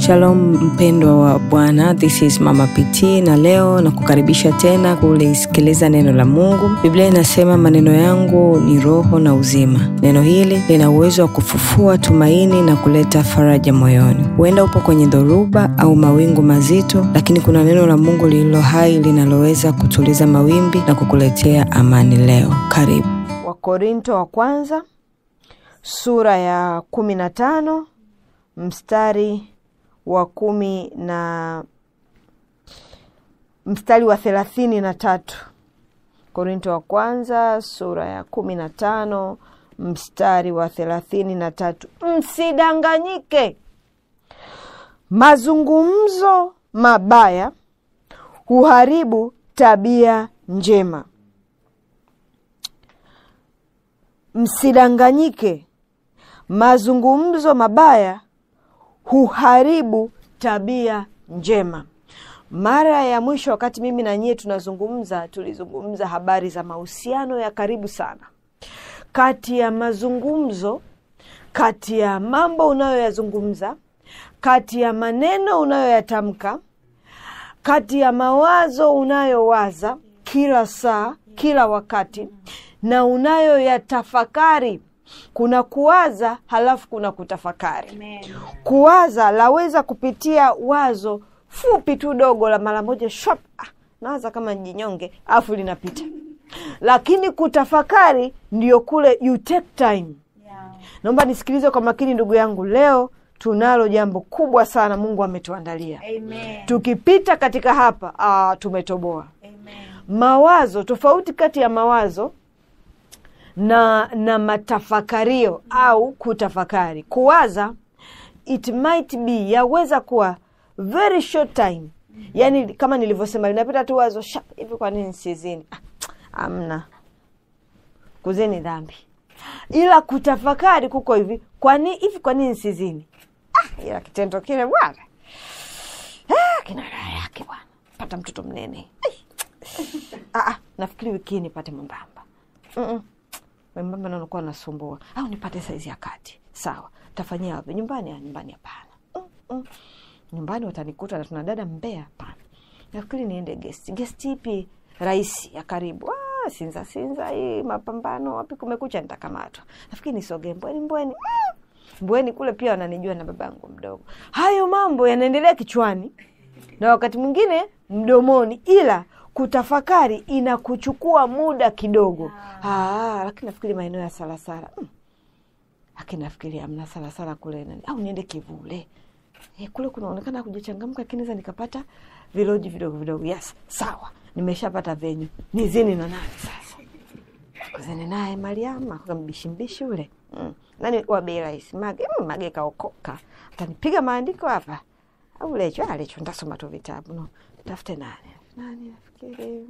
Shalom mpendwa wa Bwana, this is Mama PT na leo na kukaribisha tena kulisikiliza neno la Mungu. Biblia inasema maneno yangu ni roho na uzima. Neno hili lina uwezo wa kufufua tumaini na kuleta faraja moyoni. Huenda upo kwenye dhoruba au mawingu mazito, lakini kuna neno la Mungu lililo hai linaloweza kutuliza mawimbi na kukuletea amani leo. Karibu. Wakorinto wa kwanza sura ya kumi na tano mstari wa kumi na mstari wa thelathini na tatu Korinto wa kwanza sura ya kumi na tano mstari wa thelathini na tatu Msidanganyike, mazungumzo mabaya huharibu tabia njema. Msidanganyike, mazungumzo mabaya huharibu tabia njema. Mara ya mwisho wakati mimi na nyie tunazungumza, tulizungumza habari za mahusiano ya karibu sana kati ya mazungumzo, kati ya mambo unayoyazungumza, kati ya maneno unayoyatamka, kati ya mawazo unayowaza kila saa, kila wakati na unayoyatafakari. Kuna kuwaza halafu kuna kutafakari. Amen. Kuwaza laweza kupitia wazo fupi tu dogo la mara moja shop, ah, nawaza kama jinyonge alafu linapita, lakini kutafakari ndio kule you take time. Yeah. Naomba nisikilize kwa makini ndugu yangu, leo tunalo jambo kubwa sana Mungu ametuandalia. Amen. Tukipita katika hapa ah, tumetoboa. Amen. Mawazo tofauti kati ya mawazo na na matafakario au kutafakari. Kuwaza it might be, yaweza kuwa very short time, yaani kama nilivyosema, linapita tu wazo shap hivi, kwa nini sizini? Ah, amna kuzini dhambi, ila kutafakari kuko hivi, kwani hivi, kwa nini sizini? Ah, ila kitendo kile bwana, ah, kina raha yake bwana, pata mtoto mnene. Ah, ah, nafikiri wiki hii nipate mwembamba mm -mm mwembamba na unakuwa nasumbua, au nipate saizi ya kati. Sawa, tafanyia wapi? Nyumbani? Nyumbani hapana. mm -mm. Nyumbani watanikuta na tuna dada Mbeya? Hapana, nafikiri niende gesti. Gesti ipi rahisi ya karibu? Ah, Sinza Sinza hii mapambano, wapi kumekucha, nitakamatwa. Nafikiri nisogee Mbweni Mbweni. mm. Mbweni kule pia wananijua na babangu mdogo. Hayo mambo yanaendelea kichwani na wakati mwingine mdomoni, ila kutafakari inakuchukua muda kidogo. Ah, lakini nafikiri maeneo ya Salasala hmm. Lakini nafikiri amna Salasala kule nani, au niende Kivule e, kule kunaonekana kujachangamka, lakini naweza nikapata viloji vidogo vidogo. Yes, sawa, nimeshapata venyu. Nizini na nani sasa? Kuzini naye Mariama kambishi ule hmm. Nani wa bei rahisi Mage hmm, Mage kaokoka, atanipiga maandiko hapa au Lecho Lecho, ntasoma tu vitabu no, tafute nani nani nafikiri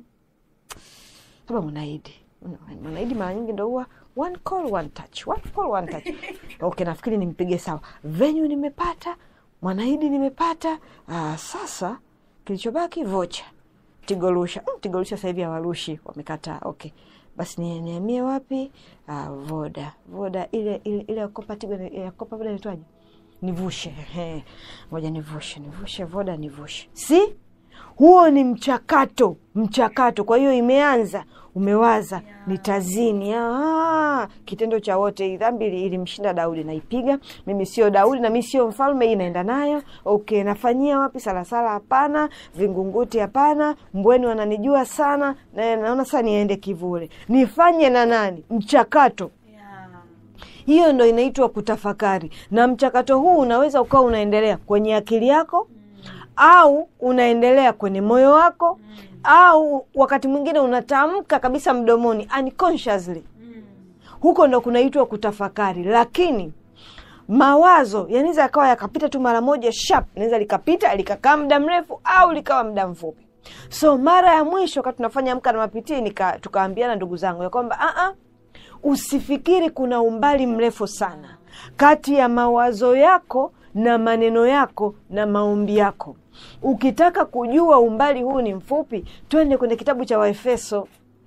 kama Mwanaidi. Mwanaidi mara nyingi ndo huwa one call one touch, one call one touch. Okay, nafikiri nimpige sawa. Venue nimepata, Mwanaidi nimepata. Aa, sasa kilichobaki vocha Tigorusha. Mm, Tigorusha sasa hivi hawarushi, wamekataa. Okay, basi niamie wapi? Aa, Voda Voda ile ile ile yakopa Tigo yakopa Voda inaitwaje? Nivushe, ngoja nivushe nivushe Voda nivushe, si huo ni mchakato mchakato. Kwa hiyo imeanza, umewaza yeah. Nitazini. Ah, kitendo cha wote. Hii dhambi ilimshinda Daudi, naipiga mimi. Sio Daudi na mi sio mfalme, hii naenda nayo. Okay, nafanyia wapi? Salasala hapana, Vingunguti hapana, Mbweni wananijua sana, na naona sasa niende Kivule, nifanye na nani? Mchakato hiyo ndo inaitwa kutafakari, na mchakato huu unaweza ukawa unaendelea kwenye akili yako au unaendelea kwenye moyo wako mm. au wakati mwingine unatamka kabisa mdomoni unconsciously mm. huko ndo kunaitwa kutafakari. Lakini mawazo yanaweza yakawa yakapita tu mara moja sharp, naweza likapita likakaa muda mrefu au likawa muda mfupi. So mara ya mwisho wakati tunafanya Amka na Mapitii tukaambiana ndugu zangu ya kwamba a usifikiri kuna umbali mrefu sana kati ya mawazo yako na maneno yako na maombi yako. Ukitaka kujua umbali huu ni mfupi, twende kwenye kitabu cha Waefeso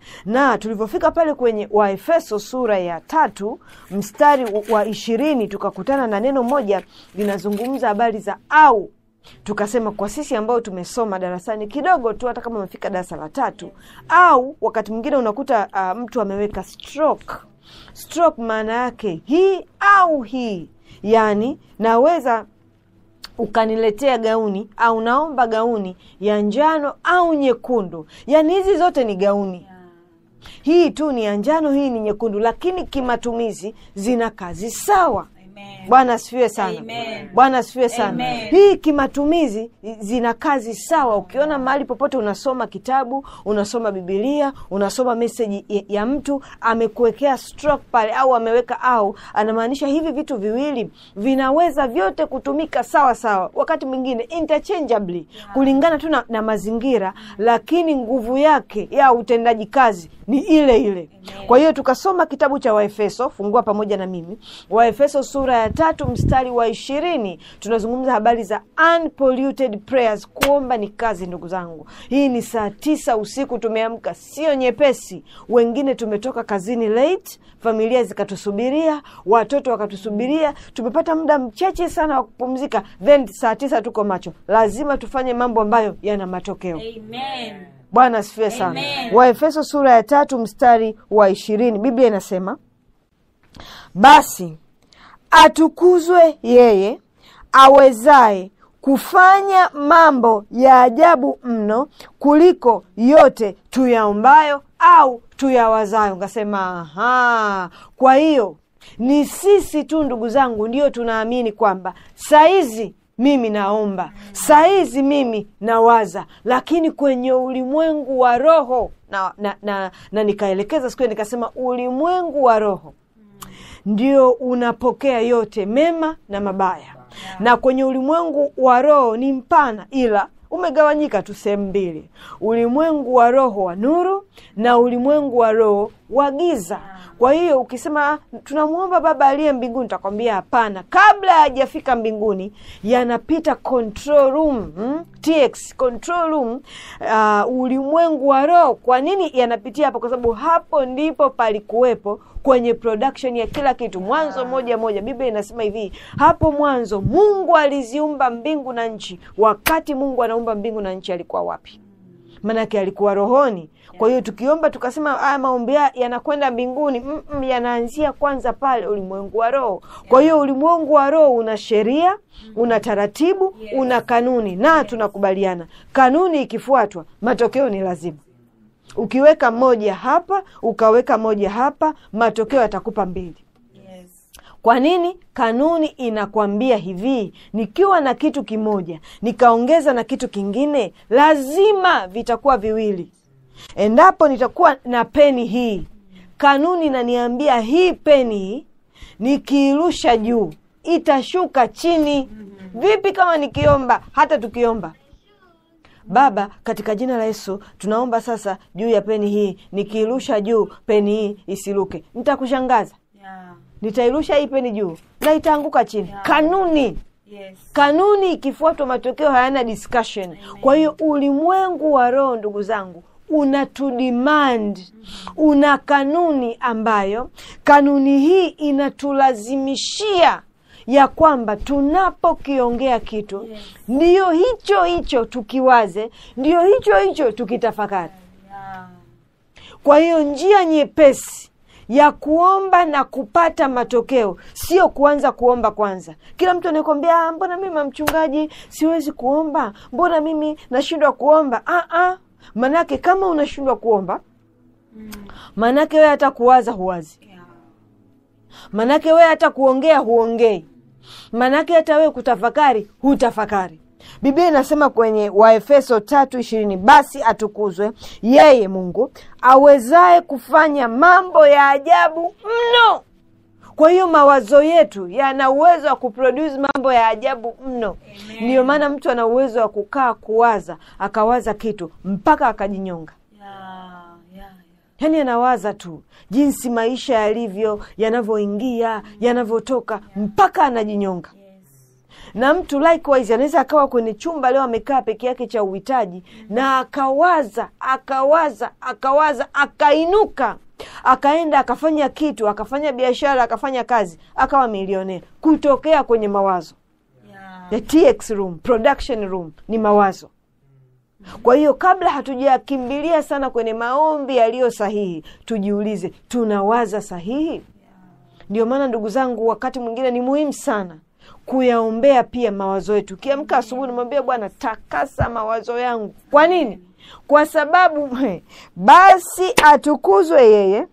na tulivyofika pale kwenye waefeso sura ya tatu mstari wa ishirini tukakutana na neno moja linazungumza habari za au tukasema kwa sisi ambao tumesoma darasani kidogo tu hata kama umefika darasa la tatu au wakati mwingine unakuta uh, mtu ameweka stroke stroke maana yake hii au hii yaani naweza ukaniletea gauni au naomba gauni ya njano au nyekundu yaani hizi zote ni gauni hii tu ni ya njano hii ni nyekundu lakini kimatumizi zina kazi sawa bwana asifiwe sana Amen. bwana asifiwe sana Amen. hii kimatumizi zina kazi sawa ukiona mahali popote unasoma kitabu unasoma bibilia unasoma meseji ya- ya mtu amekuwekea stroke pale au ameweka au anamaanisha hivi vitu viwili vinaweza vyote kutumika sawa sawa wakati mwingine interchangeably kulingana tu na, na mazingira lakini nguvu yake ya utendaji kazi ni ile ile kwa hiyo tukasoma kitabu cha waefeso fungua pamoja na mimi waefeso sura ya tatu mstari wa ishirini tunazungumza habari za unpolluted prayers kuomba ni kazi ndugu zangu hii ni saa tisa usiku tumeamka sio nyepesi wengine tumetoka kazini late familia zikatusubiria watoto wakatusubiria tumepata muda mchache sana wa kupumzika then saa tisa tuko macho lazima tufanye mambo ambayo yana matokeo Amen. bwana asifiwe sana Amen. waefeso sura ya tatu mstari wa ishirini biblia inasema basi atukuzwe yeye awezaye kufanya mambo ya ajabu mno kuliko yote tuyaombayo au tuyawazayo ngasema aha kwa hiyo ni sisi tu ndugu zangu ndio tunaamini kwamba saizi mimi naomba saizi mimi nawaza lakini kwenye ulimwengu wa roho na, na, na, na nikaelekeza siku hiyo nikasema ulimwengu wa roho ndio unapokea yote mema na mabaya na kwenye ulimwengu wa roho ni mpana ila umegawanyika tu sehemu mbili ulimwengu wa roho wa nuru na ulimwengu wa roho wa giza kwa hiyo ukisema tunamwomba baba aliye mbinguni takwambia hapana kabla hajafika mbinguni yanapita control room hmm? tx control room uh, ulimwengu wa roho kwa nini yanapitia hapo kwa sababu hapo ndipo palikuwepo kwenye production ya kila kitu mwanzo moja moja biblia inasema hivi hapo mwanzo mungu aliziumba mbingu na nchi wakati mungu anaumba mbingu na nchi alikuwa wapi maanake alikuwa rohoni kwa hiyo tukiomba tukasema haya maombi haya yanakwenda mbinguni Mm-mm, yanaanzia kwanza pale ulimwengu wa roho kwa hiyo ulimwengu wa roho una sheria una taratibu una kanuni na tunakubaliana kanuni ikifuatwa matokeo ni lazima ukiweka moja hapa ukaweka moja hapa matokeo yatakupa mbili Yes. kwa nini kanuni inakwambia hivi nikiwa na kitu kimoja nikaongeza na kitu kingine lazima vitakuwa viwili endapo nitakuwa na peni hii kanuni inaniambia hii peni hii nikiirusha juu itashuka chini vipi kama nikiomba hata tukiomba baba katika jina la yesu tunaomba sasa juu ya peni hii nikiirusha juu peni hii isiruke nitakushangaza Yeah. nitairusha hii peni juu na itaanguka chini kanuni Yes. kanuni ikifuatwa matokeo hayana discussion kwa hiyo ulimwengu wa roho ndugu zangu una tudemand una kanuni ambayo kanuni hii inatulazimishia ya kwamba tunapokiongea kitu Yes. ndiyo hicho hicho tukiwaze ndiyo hicho hicho tukitafakari Yeah. kwa hiyo njia nyepesi ya kuomba na kupata matokeo sio kuanza kuomba kwanza kila mtu anakwambia "Ah, mbona mimi mchungaji siwezi kuomba mbona mimi nashindwa kuomba ah, ah. manake kama unashindwa kuomba Mm. manake wewe hata kuwaza huwazi Yeah. manake wewe hata kuongea huongei manake hata wewe kutafakari hutafakari biblia inasema kwenye waefeso tatu ishirini basi atukuzwe yeye mungu awezaye kufanya mambo ya ajabu mno kwa hiyo mawazo yetu yana uwezo wa kuproduce mambo ya ajabu mno Amen. ndiyo maana mtu ana uwezo wa kukaa kuwaza akawaza kitu mpaka akajinyonga Yeah. Yeah. yaani anawaza tu jinsi maisha yalivyo yanavyoingia yanavyotoka mpaka anajinyonga Yes. na mtu likewise anaweza akawa kwenye chumba leo amekaa peke yake cha uhitaji na akawaza akawaza akawaza akainuka akaenda akafanya kitu akafanya biashara akafanya kazi akawa milionea kutokea kwenye mawazo Yeah. the tx room production room ni mawazo kwa hiyo kabla hatujakimbilia sana kwenye maombi yaliyo sahihi tujiulize tunawaza sahihi ndio maana ndugu zangu wakati mwingine ni muhimu sana kuyaombea pia mawazo yetu ukiamka asubuhi namwambia bwana takasa mawazo yangu kwa nini kwa sababu basi atukuzwe yeye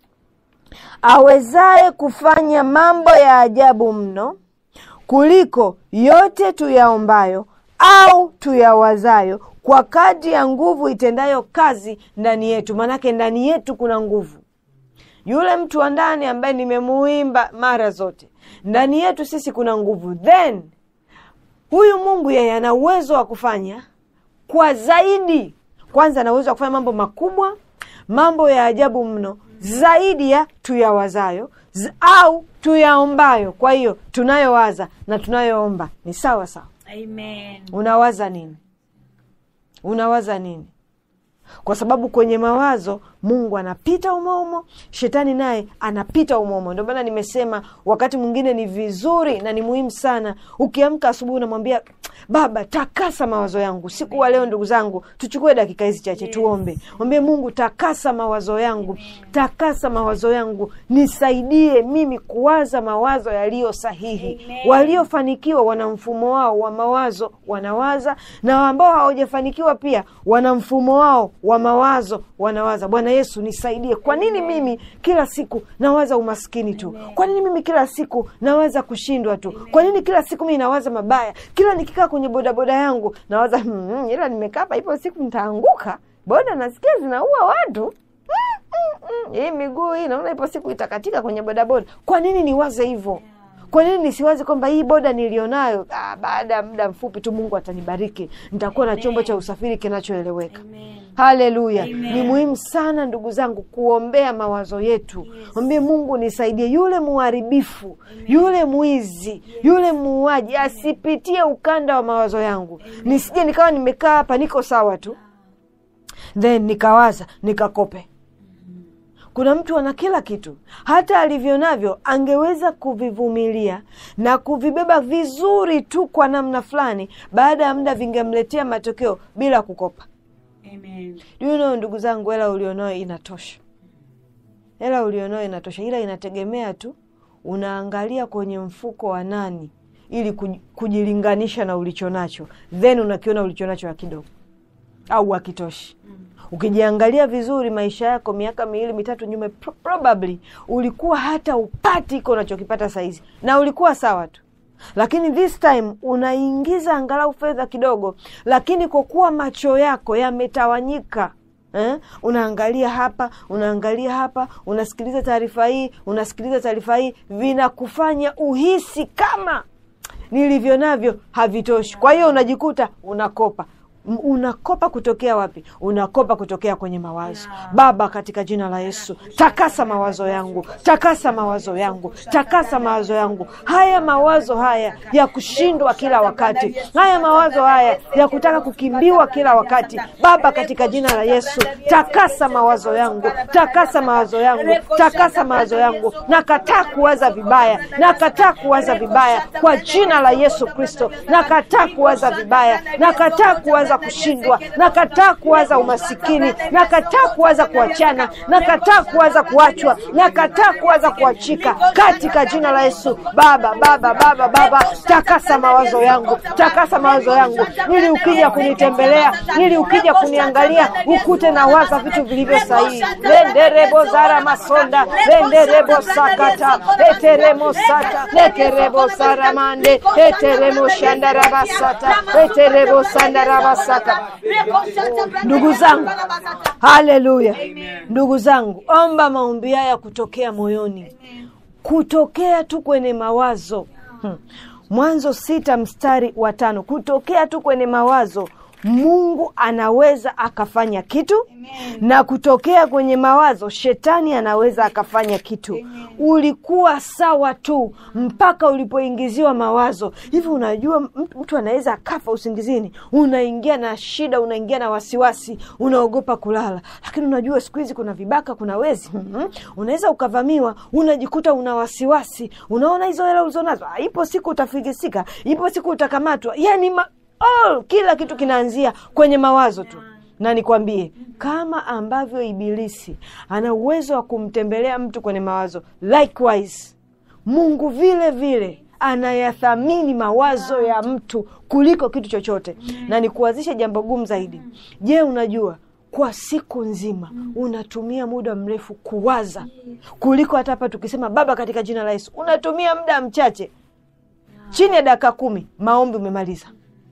awezaye kufanya mambo ya ajabu mno kuliko yote tuyaombayo au tuyawazayo kwa kadri ya nguvu itendayo kazi ndani yetu maanake ndani yetu kuna nguvu yule mtu wa ndani ambaye nimemuimba mara zote ndani yetu sisi kuna nguvu then huyu mungu yeye ana uwezo wa kufanya kwa zaidi kwanza ana uwezo wa kufanya mambo makubwa mambo ya ajabu mno zaidi ya tuyawazayo z- au tuyaombayo kwa hiyo tunayowaza na tunayoomba ni sawa sawa Amen. unawaza nini unawaza nini kwa sababu kwenye mawazo mungu anapita umoumo shetani naye anapita umoumo ndio maana nimesema wakati mwingine ni vizuri na ni muhimu sana ukiamka asubuhi unamwambia baba takasa mawazo yangu siku wa leo ndugu zangu tuchukue dakika hizi chache tuombe mwambie mungu takasa mawazo yangu takasa mawazo yangu nisaidie mimi kuwaza mawazo yaliyo sahihi Amen. waliofanikiwa wana mfumo wao wa mawazo wanawaza na ambao hawajafanikiwa pia wana mfumo wao wa mawazo wanawaza bwana yesu nisaidie kwa nini mimi kila siku nawaza umaskini tu kwa nini mimi kila siku nawaza kushindwa tu kwa nini kila siku mimi nawaza mabaya kila nikikaa kwenye bodaboda yangu nawaza hmm, ila nimekaa hapa ipo siku nitaanguka boda nasikia zinaua watu Mm, mm, hii miguu hii naona ipo siku itakatika kwenye bodaboda kwa nini niwaze hivyo kwa nini nisiwaze kwamba hii boda nilionayo ah, baada ya muda mfupi tu mungu atanibariki nitakuwa na chombo cha usafiri kinachoeleweka Amen. haleluya Amen. ni muhimu sana ndugu zangu kuombea mawazo yetu mwambie mungu nisaidie yule muharibifu yule mwizi yule muuaji asipitie ukanda wa mawazo yangu nisije nikawa nimekaa hapa niko sawa tu then nikawaza nikakope kuna mtu ana kila kitu hata alivyo navyo angeweza kuvivumilia na kuvibeba vizuri tu kwa namna fulani baada ya muda vingemletea matokeo bila kukopa Amen. Do you know, ndugu zangu hela ulionayo inatosha hela ulionayo inatosha ila inategemea tu unaangalia kwenye mfuko wa nani ili kuj- kujilinganisha na ulicho nacho then unakiona ulicho nacho hakidogo au hakitoshi ukijiangalia vizuri maisha yako miaka miwili mitatu nyuma pro- probably ulikuwa hata upati iko unachokipata saizi na ulikuwa sawa tu lakini this time unaingiza angalau fedha kidogo lakini kwa kuwa macho yako yametawanyika Eh? unaangalia hapa unaangalia hapa unasikiliza taarifa hii unasikiliza taarifa hii vinakufanya uhisi kama nilivyo navyo havitoshi kwa hiyo unajikuta unakopa M- unakopa kutokea wapi unakopa kutokea kwenye mawazo baba katika jina la yesu takasa mawazo yangu takasa mawazo yangu takasa mawazo yangu haya mawazo haya ya kushindwa kila wakati haya mawazo haya ya kutaka kukimbiwa kila wakati baba katika jina la yesu takasa mawazo yangu takasa mawazo yangu takasa mawazo yangu nakataa kuwaza vibaya nakataa kuwaza vibaya kwa jina la yesu kristo nakataa kuwaza vibaya nakataa kuwaza kushindwa nakataa kuwaza umasikini nakataa kuwaza kuachana nakataa kuwaza kuachwa nakataa kuwaza kuachika katika jina la yesu baba baba baba baba takasa mawazo yangu takasa mawazo yangu ili ukija kunitembelea ili ukija kuniangalia ukute na waza vitu vilivyo sahihi lenderebo zara masonda lenderebo sakata eteremo sata lekerebo saramande eteremo shandarabasata eterebo sandarabasaka ndugu zangu haleluya ndugu zangu omba maombi haya kutokea moyoni kutokea tu kwenye mawazo hmm. mwanzo sita mstari wa tano kutokea tu kwenye mawazo mungu anaweza akafanya kitu na kutokea kwenye mawazo shetani anaweza akafanya kitu ulikuwa sawa tu mpaka ulipoingiziwa mawazo hivi unajua m- mtu anaweza akafa usingizini unaingia na shida unaingia na wasiwasi unaogopa kulala lakini unajua siku hizi kuna vibaka kuna wezi Mhm. unaweza ukavamiwa unajikuta una wasiwasi unaona hizo hela ulizonazo Ah, ipo siku utafigisika ipo siku utakamatwa yani ma- all, kila kitu kinaanzia kwenye mawazo tu na nikwambie kama ambavyo ibilisi ana uwezo wa kumtembelea mtu kwenye mawazo likewise mungu vile vile anayathamini mawazo ya mtu kuliko kitu chochote na nikuwazishe jambo gumu zaidi je unajua kwa siku nzima unatumia muda mrefu kuwaza kuliko hata hapa tukisema baba katika jina la yesu unatumia muda mchache chini ya dakika kumi maombi umemaliza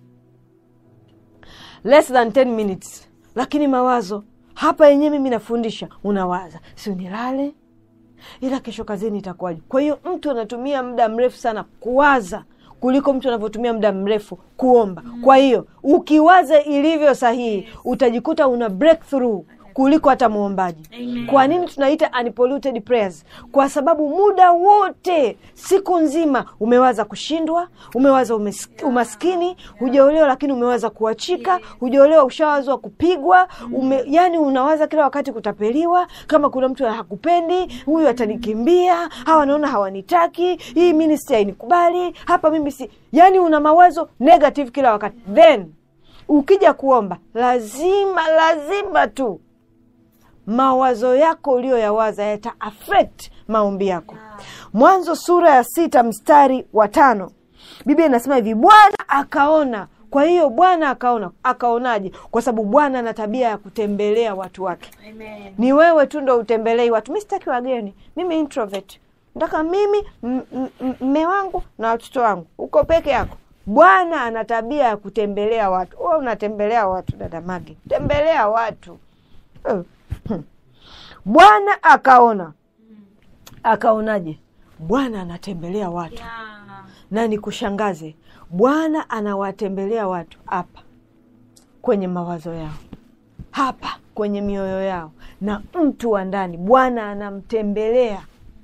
less than 10 minutes lakini mawazo hapa yenyewe mimi nafundisha unawaza si nilale ila kesho kazini itakuwaje kwa hiyo mtu anatumia muda mrefu sana kuwaza kuliko mtu anavyotumia muda mrefu kuomba kwa hiyo ukiwaza ilivyo sahihi utajikuta una breakthrough kuliko hata mwombaji Amen. kwa nini tunaita unpolluted prayers kwa sababu muda wote siku nzima umewaza kushindwa umewaza umes- umaskini hujaolewa lakini umewaza kuachika hujaolewa ushawazwa kupigwa ume, yani unawaza kila wakati kutapeliwa kama kuna mtu hakupendi huyu atanikimbia hawa naona hawanitaki hii ministry hainikubali hapa mimi si yani una mawazo negative kila wakati then ukija kuomba lazima lazima tu mawazo yako uliyoyawaza yata affect maombi yako mwanzo sura ya sita mstari wa tano biblia inasema hivi bwana akaona kwa hiyo bwana akaona akaonaje kwa sababu bwana ana tabia ya kutembelea watu wake Amen. ni wewe tu ndo utembelei watu mi sitaki wageni mimi introvert nataka mimi m- m- m- mme wangu na watoto wangu uko peke yako bwana ana tabia ya kutembelea watu Wewe unatembelea watu dada magi tembelea watu Eh, hmm. bwana akaona akaonaje bwana anatembelea watu Yeah. na nikushangaze bwana anawatembelea watu hapa kwenye mawazo yao hapa kwenye mioyo yao na mtu wa ndani bwana anamtembelea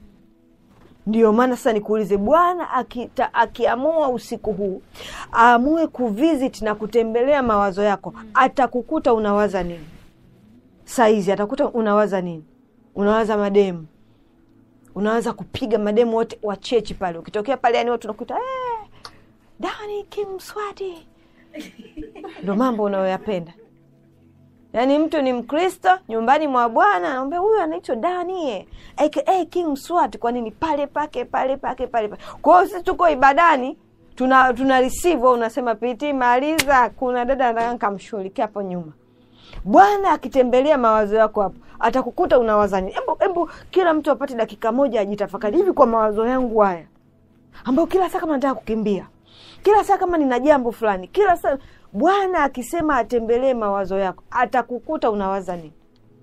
ndiyo maana sasa nikuulize bwana akita- akiamua usiku huu aamue kuvisit na kutembelea mawazo yako atakukuta unawaza nini saizi atakuta unawaza nini unawaza mademu unaanza kupiga mademu wote wa chechi pale ukitokea pale yani watu unakuta "Eh, dani kimswati ndo mambo unayoyapenda yaani mtu ni mkristo nyumbani mwa bwana anaambia huyu anaitwa danie aka king swat kwa nini pale pake pale pake pale pake kwa hiyo sisi tuko ibadani tuna tuna receive wewe unasema piti maliza kuna dada nataka nikamshughulikia hapo nyuma bwana akitembelea mawazo yako hapo atakukuta unawaza nini hebu hebu kila mtu apate dakika moja ajitafakari hivi kwa mawazo yangu haya ambayo kila saa kama nataka kukimbia kila saa kama nina jambo fulani kila saa bwana akisema atembelee mawazo yako atakukuta unawaza nini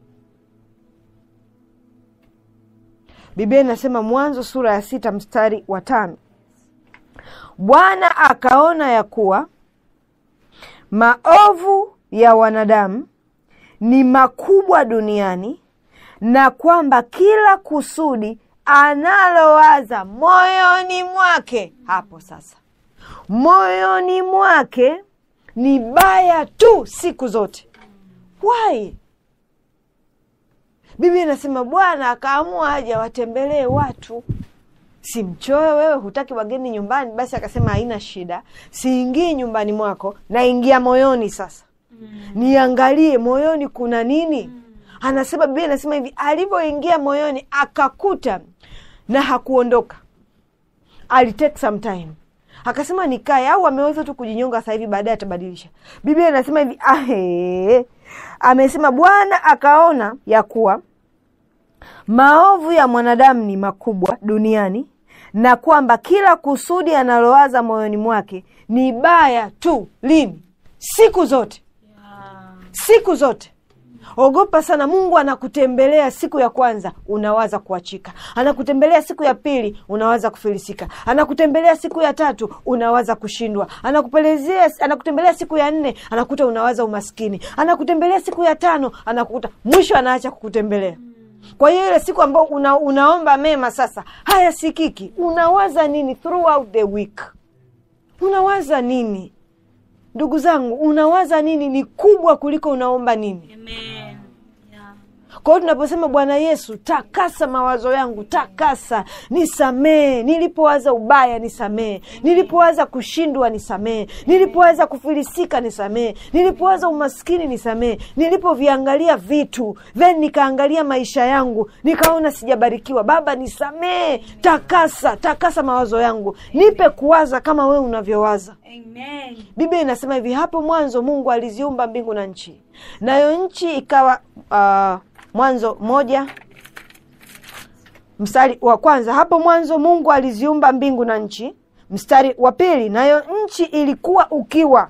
biblia inasema mwanzo sura ya sita mstari wa tano bwana akaona ya kuwa maovu ya wanadamu ni makubwa duniani na kwamba kila kusudi analowaza moyoni mwake hapo sasa moyoni mwake ni baya tu siku zote why biblia inasema bwana akaamua aje watembelee watu si mchoyo wewe hutaki wageni nyumbani basi akasema haina shida siingii nyumbani mwako naingia moyoni sasa niangalie moyoni kuna nini anasema biblia inasema hivi alivyoingia moyoni akakuta na hakuondoka alitake some time akasema nikae au ameweza tu kujinyonga sasa hivi baadaye atabadilisha biblia inasema hivi ahe amesema bwana akaona ya kuwa maovu ya mwanadamu ni makubwa duniani na kwamba kila kusudi analowaza moyoni mwake ni baya tu lini siku zote Yeah. siku zote ogopa sana mungu anakutembelea siku ya kwanza unawaza kuachika anakutembelea siku ya pili unawaza kufilisika anakutembelea siku ya tatu unawaza kushindwa anakupelezea anakutembelea siku ya nne anakuta unawaza umaskini anakutembelea siku ya tano anakukuta mwisho anaacha kukutembelea kwa hiyo ile siku ambao una, unaomba mema sasa hayasikiki unawaza nini throughout the week unawaza nini ndugu zangu unawaza nini ni kubwa kuliko unaomba nini Amen. Yeah. kwa hiyo tunaposema bwana yesu takasa mawazo yangu takasa nisamee nilipowaza ubaya nisamee nilipowaza kushindwa nisamee nilipowaza kufilisika nisamee nilipowaza umaskini nisamee nilipoviangalia vitu then nikaangalia maisha yangu nikaona sijabarikiwa baba nisamee takasa takasa mawazo yangu nipe kuwaza kama wewe unavyowaza Amen. biblia inasema hivi hapo mwanzo mungu aliziumba mbingu na nchi nayo nchi ikawa uh, mwanzo moja mstari wa kwanza hapo mwanzo mungu aliziumba mbingu na nchi mstari wa pili nayo nchi ilikuwa ukiwa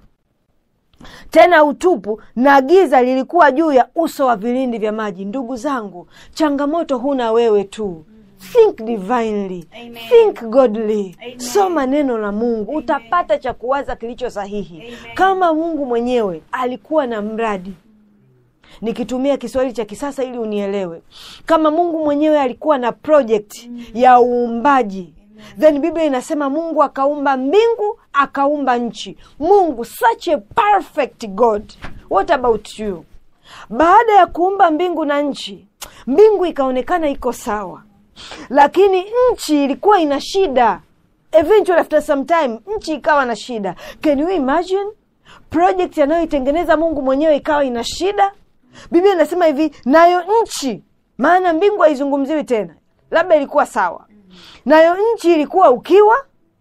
tena utupu na giza lilikuwa juu ya uso wa vilindi vya maji ndugu zangu changamoto huna wewe tu think divinely Amen. think godly Amen. soma neno la mungu utapata cha kuwaza kilicho sahihi Amen. kama mungu mwenyewe alikuwa na mradi nikitumia kiswahili cha kisasa ili unielewe kama mungu mwenyewe alikuwa na project ya uumbaji then biblia inasema mungu akaumba mbingu akaumba nchi mungu such a perfect god what about you baada ya kuumba mbingu na nchi mbingu ikaonekana iko sawa lakini nchi ilikuwa ina shida eventually after some time nchi ikawa na shida can you imagine project anayoitengeneza mungu mwenyewe ikawa ina shida biblia inasema hivi nayo nchi maana mbingu haizungumziwi tena labda ilikuwa sawa nayo nchi ilikuwa ukiwa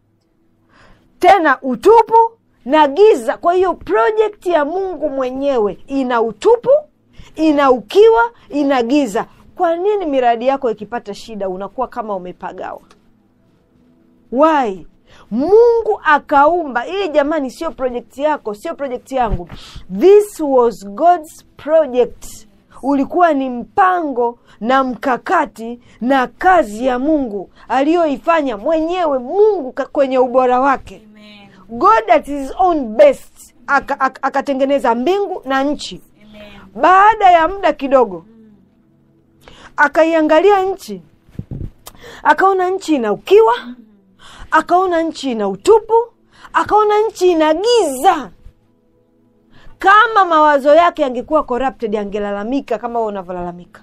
tena utupu na giza kwa hiyo projekti ya mungu mwenyewe ina utupu ina ukiwa ina giza kwa nini miradi yako ikipata shida unakuwa kama umepagawa why mungu akaumba ili jamani sio projekti yako sio projekti yangu this was god's project ulikuwa ni mpango na mkakati na kazi ya mungu aliyoifanya mwenyewe mungu ka- kwenye ubora wake Amen. god at his own best aka- aka- akatengeneza mbingu na nchi Amen. baada ya muda kidogo akaiangalia nchi akaona nchi ina ukiwa akaona nchi ina utupu akaona nchi ina giza kama mawazo yake yangekuwa corrupted angelalamika kama wewe unavyolalamika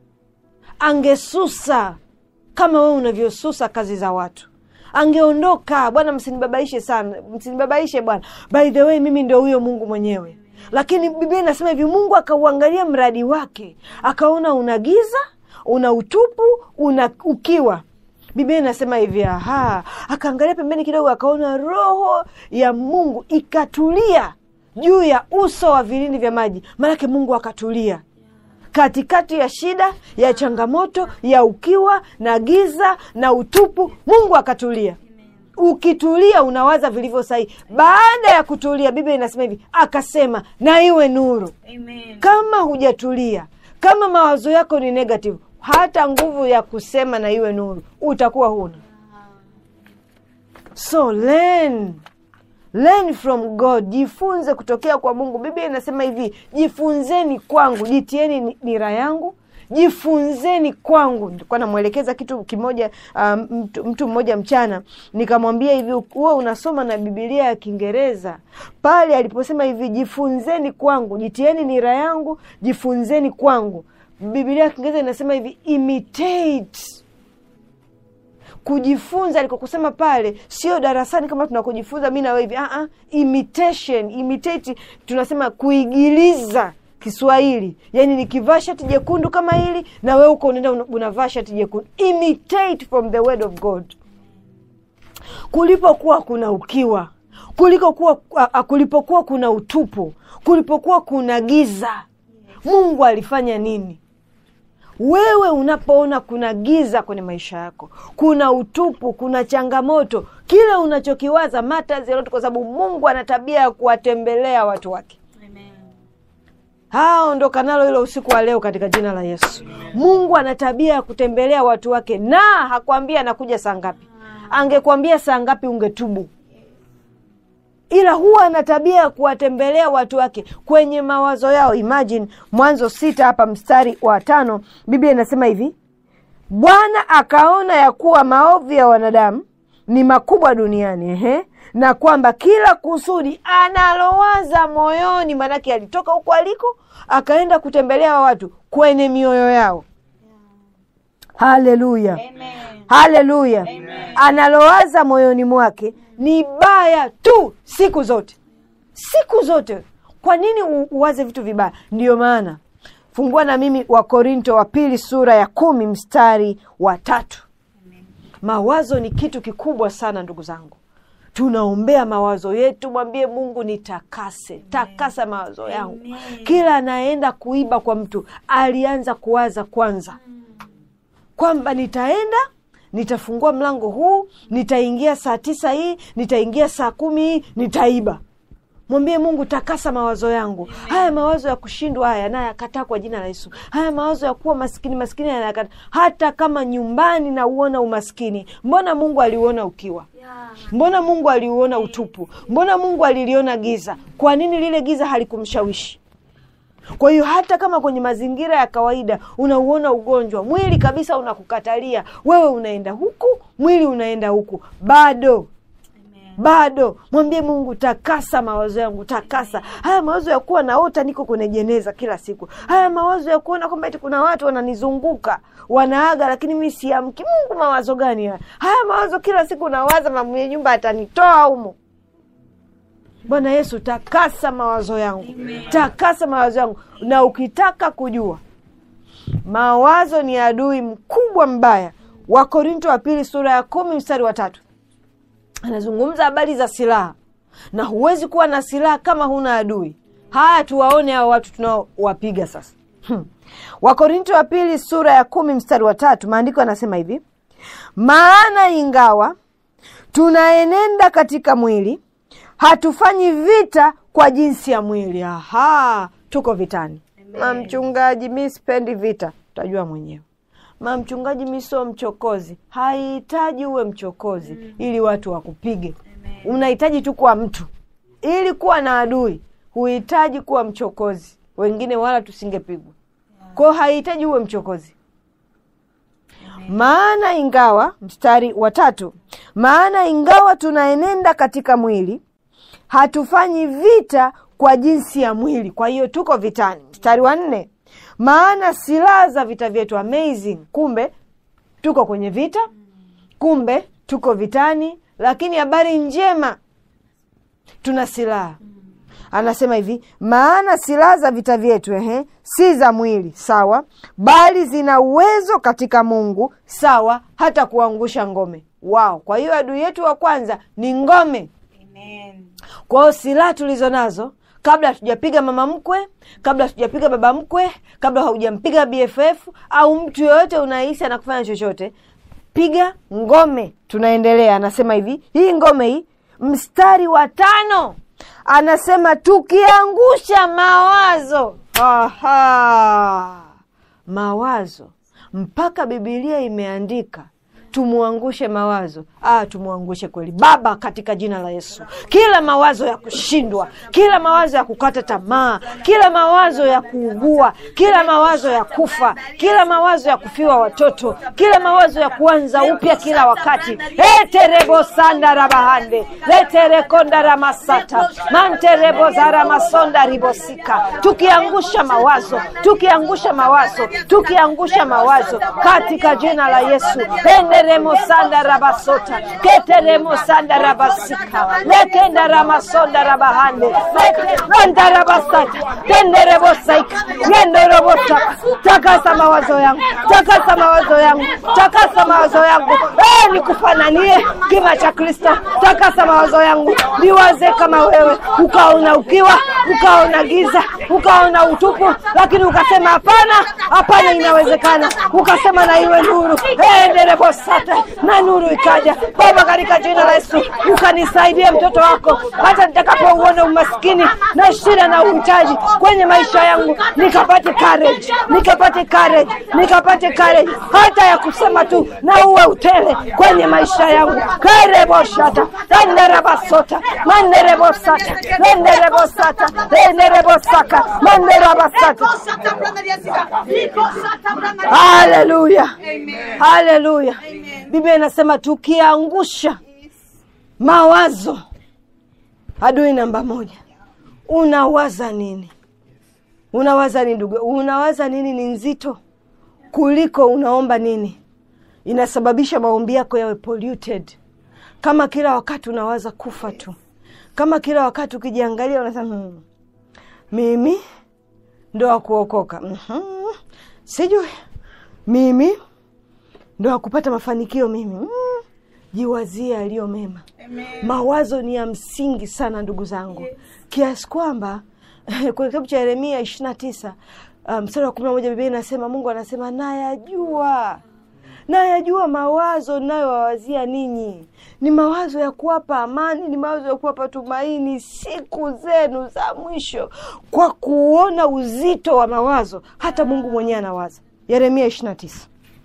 angesusa kama wewe unavyosusa kazi za watu angeondoka bwana msinibabaishe sana msinibabaishe bwana by the way mimi ndio huyo mungu mwenyewe lakini biblia inasema hivi mungu akauangalia mradi wake akaona una giza una utupu una ukiwa biblia inasema hivi aha akaangalia pembeni kidogo akaona roho ya mungu ikatulia juu ya uso wa vilindi vya maji maanake mungu akatulia katikati ya shida ya changamoto ya ukiwa na giza na utupu mungu akatulia ukitulia unawaza vilivyo sahihi baada ya kutulia biblia inasema hivi akasema na iwe nuru Amen. kama hujatulia kama mawazo yako ni negative hata nguvu ya kusema na iwe nuru utakuwa huna so learn learn from god jifunze kutokea kwa mungu biblia inasema hivi jifunzeni kwangu jitieni ni- nira yangu jifunzeni kwangu nilikuwa namwelekeza kitu kimoja um, mtu, mtu mmoja mchana nikamwambia hivi huwa unasoma na bibilia ya kiingereza pale aliposema hivi jifunzeni kwangu jitieni nira yangu jifunzeni kwangu bibilia ya kiingereza inasema hivi imitate kujifunza alikokusema pale sio darasani kama tunakujifunza mi nawe hivi uh-uh. imitation imitate tunasema kuigiliza kiswahili yaani nikivaa shati jekundu kama hili na wewe uko unaenda una- unavaa shati jekundu imitate from the word of god kulipokuwa kuna ukiwa kuliko kuwa, a- a- kulipokuwa kuna utupu kulipokuwa kuna giza mungu alifanya nini wewe unapoona kuna giza kwenye maisha yako kuna utupu kuna changamoto kile unachokiwaza matters a lot kwa sababu mungu ana tabia ya kuwatembelea watu wake Amen. haa ondoka nalo hilo usiku wa leo katika jina la yesu mungu ana tabia ya kutembelea watu wake na hakwambia anakuja saa ngapi angekwambia saa ngapi ungetubu ila huwa ana tabia ya kuwatembelea watu wake kwenye mawazo yao imagine mwanzo sita hapa mstari wa tano biblia inasema hivi bwana akaona ya kuwa maovu ya wanadamu ni makubwa duniani ehe na kwamba kila kusudi analowaza moyoni maanake alitoka huko aliko akaenda kutembelea wa watu kwenye mioyo yao haleluya haleluya analowaza moyoni mwake ni baya tu siku zote siku zote kwa nini u- uwaze vitu vibaya ndiyo maana fungua na mimi wa korinto wa pili sura ya kumi mstari wa tatu mawazo ni kitu kikubwa sana ndugu zangu tunaombea mawazo yetu mwambie mungu nitakase takasa mawazo yangu kila anayeenda kuiba kwa mtu alianza kuwaza kwanza kwamba nitaenda nitafungua mlango huu nitaingia saa tisa hii nitaingia saa kumi hii nitaiba mwambie mungu takasa mawazo yangu haya mawazo ya kushindwa haya nayakataa kwa jina la yesu haya mawazo ya kuwa maskini maskini yanayakataa hata kama nyumbani nauona umaskini mbona mungu aliuona ukiwa Yeah. mbona mungu aliuona utupu mbona mungu aliliona giza kwa nini lile giza halikumshawishi kwa hiyo hata kama kwenye mazingira ya kawaida unauona ugonjwa mwili kabisa unakukatalia wewe unaenda huku mwili unaenda huku bado Amen. bado mwambie mungu takasa mawazo yangu takasa haya mawazo ya kuwa naota niko kwenye jeneza kila siku haya mawazo ya kuona kwamba eti kuna watu wananizunguka wanaaga lakini mi siamki mungu mawazo gani haya haya mawazo kila siku nawaza na mwenye nyumba atanitoa humo bwana yesu takasa mawazo yangu takasa mawazo yangu na ukitaka kujua mawazo ni adui mkubwa mbaya wakorinto wa pili sura ya kumi mstari wa tatu anazungumza habari za silaha na huwezi kuwa na silaha kama huna adui haya tuwaone hao watu tunaowapiga sasa hmm. wakorinto wa pili sura ya kumi mstari wa tatu maandiko yanasema hivi maana ingawa tunaenenda katika mwili hatufanyi vita kwa jinsi ya mwili aha tuko vitani mamchungaji mi sipendi vita utajua mwenyewe mamchungaji mi sio mchokozi haihitaji uwe mchokozi mm. ili watu wakupige Amen. unahitaji tu kuwa mtu ili kuwa na adui huhitaji kuwa mchokozi wengine wala tusingepigwa kwao haihitaji uwe mchokozi maana ingawa mstari wa tatu maana ingawa tunaenenda katika mwili hatufanyi vita kwa jinsi ya mwili kwa hiyo tuko vitani mstari wa nne maana silaha za vita vyetu amazing kumbe tuko kwenye vita kumbe tuko vitani lakini habari njema tuna silaha anasema hivi maana silaha za vita vyetu ehe, si za mwili sawa bali zina uwezo katika mungu sawa hata kuangusha ngome wao kwa hiyo adui yetu wa kwanza ni ngome Amen. kwa hiyo silaha tulizo nazo kabla hatujapiga mama mkwe kabla hatujapiga baba mkwe kabla haujampiga bff au mtu yoyote unahisi anakufanya chochote piga ngome tunaendelea anasema hivi hii ngome hii mstari wa tano anasema tukiangusha mawazo Aha. mawazo mpaka bibilia imeandika tumwangushe mawazo ah, tumwangushe kweli baba katika jina la yesu kila mawazo ya kushindwa kila mawazo ya kukata tamaa kila mawazo ya kuugua kila mawazo ya kufa kila mawazo ya kufiwa watoto kila mawazo ya kuanza upya kila wakati eterebosanda leterekonda ramasata manterebozara masonda ribosika tukiangusha mawazo tukiangusha mawazo tukiangusha mawazo katika jina la yesu enderemosanda rabasota keteremosanda rabasika lekenda ramasonda rabahande lekenda rabasata tenderebosaika yendorobosaka takasa mawazo yangu takasa mawazo yangu takasa mawazo yangu Eh, nikufananie kima cha kristo takasa mawazo yangu niwaze kama wewe ukaona ukiwa ukaona giza ukaona utupu lakini ukasema hapana hapana inawezekana ukasema na iwe nuru enderebosata na nuru ikaja baba katika jina la yesu ukanisaidia mtoto wako hata nitakapouona umaskini na shida na uhitaji kwenye maisha yangu nikapate courage nikapate courage nikapate courage hata ya kusema tu na uwe utele kwenye maisha yangu kereboshata enderebasota manderebosata enderebosata enderebosaka manderabasata haleluya haleluya biblia inasema tukiangusha mawazo adui namba moja unawaza nini unawaza nini ndugu unawaza nini ni nzito kuliko unaomba nini inasababisha maombi yako yawe polluted kama kila wakati unawaza kufa tu kama kila wakati ukijiangalia unasema hmm, mimi ndo wakuokoka mm-hmm. sijui mimi ndo wakupata mafanikio mimi mm. jiwazie aliyo mema mawazo ni ya msingi sana ndugu zangu kiasi kwamba kwenye kitabu cha yeremia ishiri na tisa mstari um, wa kumi na moja biblia inasema mungu anasema nayajua nayajua mawazo nayowawazia ninyi ni mawazo ya kuwapa amani ni mawazo ya kuwapa tumaini siku zenu za mwisho kwa kuona uzito wa mawazo hata mungu mwenyewe anawaza yeremia ishiri na tisa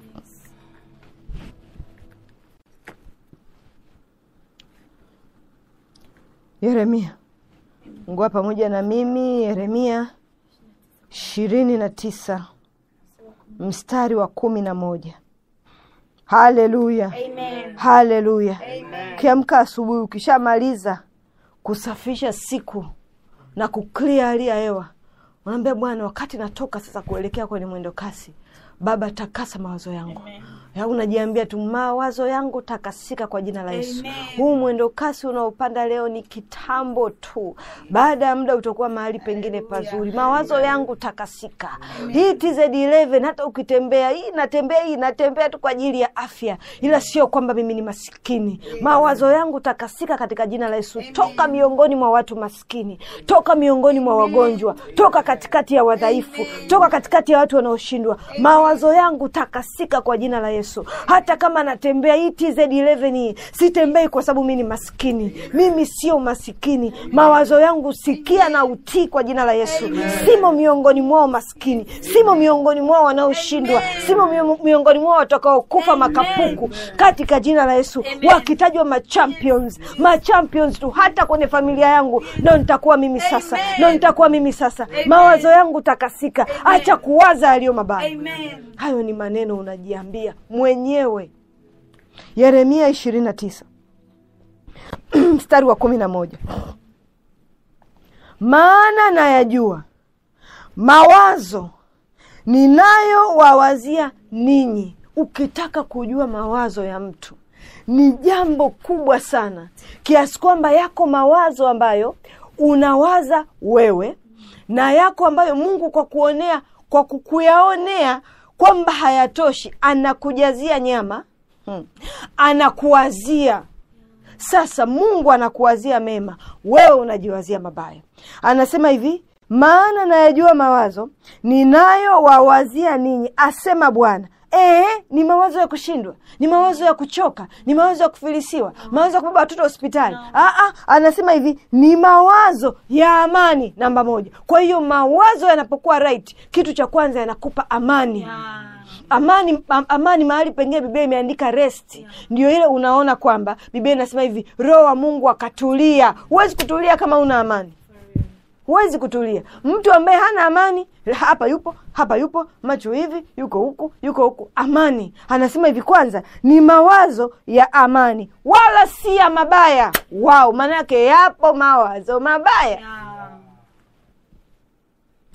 yeremia ngua pamoja na mimi yeremia ishirini na tisa mstari wa kumi na moja haleluya haleluya ukiamka asubuhi ukishamaliza kusafisha siku na kuklia hali ya hewa unaambia bwana wakati natoka sasa kuelekea kwenye mwendo kasi baba takasa mawazo yangu ya unajiambia tu mawazo yangu takasika kwa jina la yesu huu mwendo kasi unaopanda leo ni kitambo tu baada ya muda utakuwa mahali pengine pazuri mawazo yangu takasika hii tz11 hata ukitembea hii natembea hii natembea tu kwa ajili ya afya ila sio kwamba mimi ni masikini mawazo yangu takasika katika jina la yesu toka miongoni mwa watu maskini toka miongoni mwa wagonjwa toka katikati ya wadhaifu toka katikati ya watu wanaoshindwa mawazo yangu takasika kwa jina la yesu hata kama natembea hii tz11 hii sitembei kwa sababu mi ni maskini mimi sio masikini mawazo yangu sikia na utii kwa jina la yesu simo miongoni mwao maskini simo miongoni mwao wanaoshindwa simo mio- miongoni mwao watakaokufa makapuku katika jina la yesu wakitajwa machampions machampions tu hata kwenye familia yangu ndo nitakuwa mimi sasa ndo nitakuwa mimi sasa mawazo yangu takasika acha kuwaza yaliyo mabaya Amen. hayo ni maneno unajiambia mwenyewe yeremia ishirini na tisa mstari wa kumi na moja maana nayajua mawazo ninayowawazia ninyi ukitaka kujua mawazo ya mtu ni jambo kubwa sana kiasi kwamba yako mawazo ambayo unawaza wewe na yako ambayo mungu kwa kuonea kwa kukuyaonea kwamba hayatoshi anakujazia nyama hmm. anakuwazia sasa mungu anakuwazia mema wewe unajiwazia mabaya anasema hivi maana nayajua mawazo ninayowawazia ninyi asema bwana Ee, ni mawazo ya kushindwa ni mawazo ya kuchoka ni mawazo ya kufilisiwa mawazo ya kubeba watoto hospitali Aa, anasema hivi ni mawazo ya amani namba moja kwa hiyo mawazo yanapokuwa right kitu cha kwanza yanakupa amani Yeah. amani am, amani mahali pengine biblia imeandika rest ndio ile unaona kwamba biblia inasema hivi roho wa mungu akatulia huwezi kutulia kama una amani huwezi kutulia mtu ambaye hana amani hapa yupo hapa yupo macho hivi yuko huku yuko huku amani anasema hivi kwanza ni mawazo ya amani wala si ya mabaya wao maana yake yapo mawazo mabaya Yeah.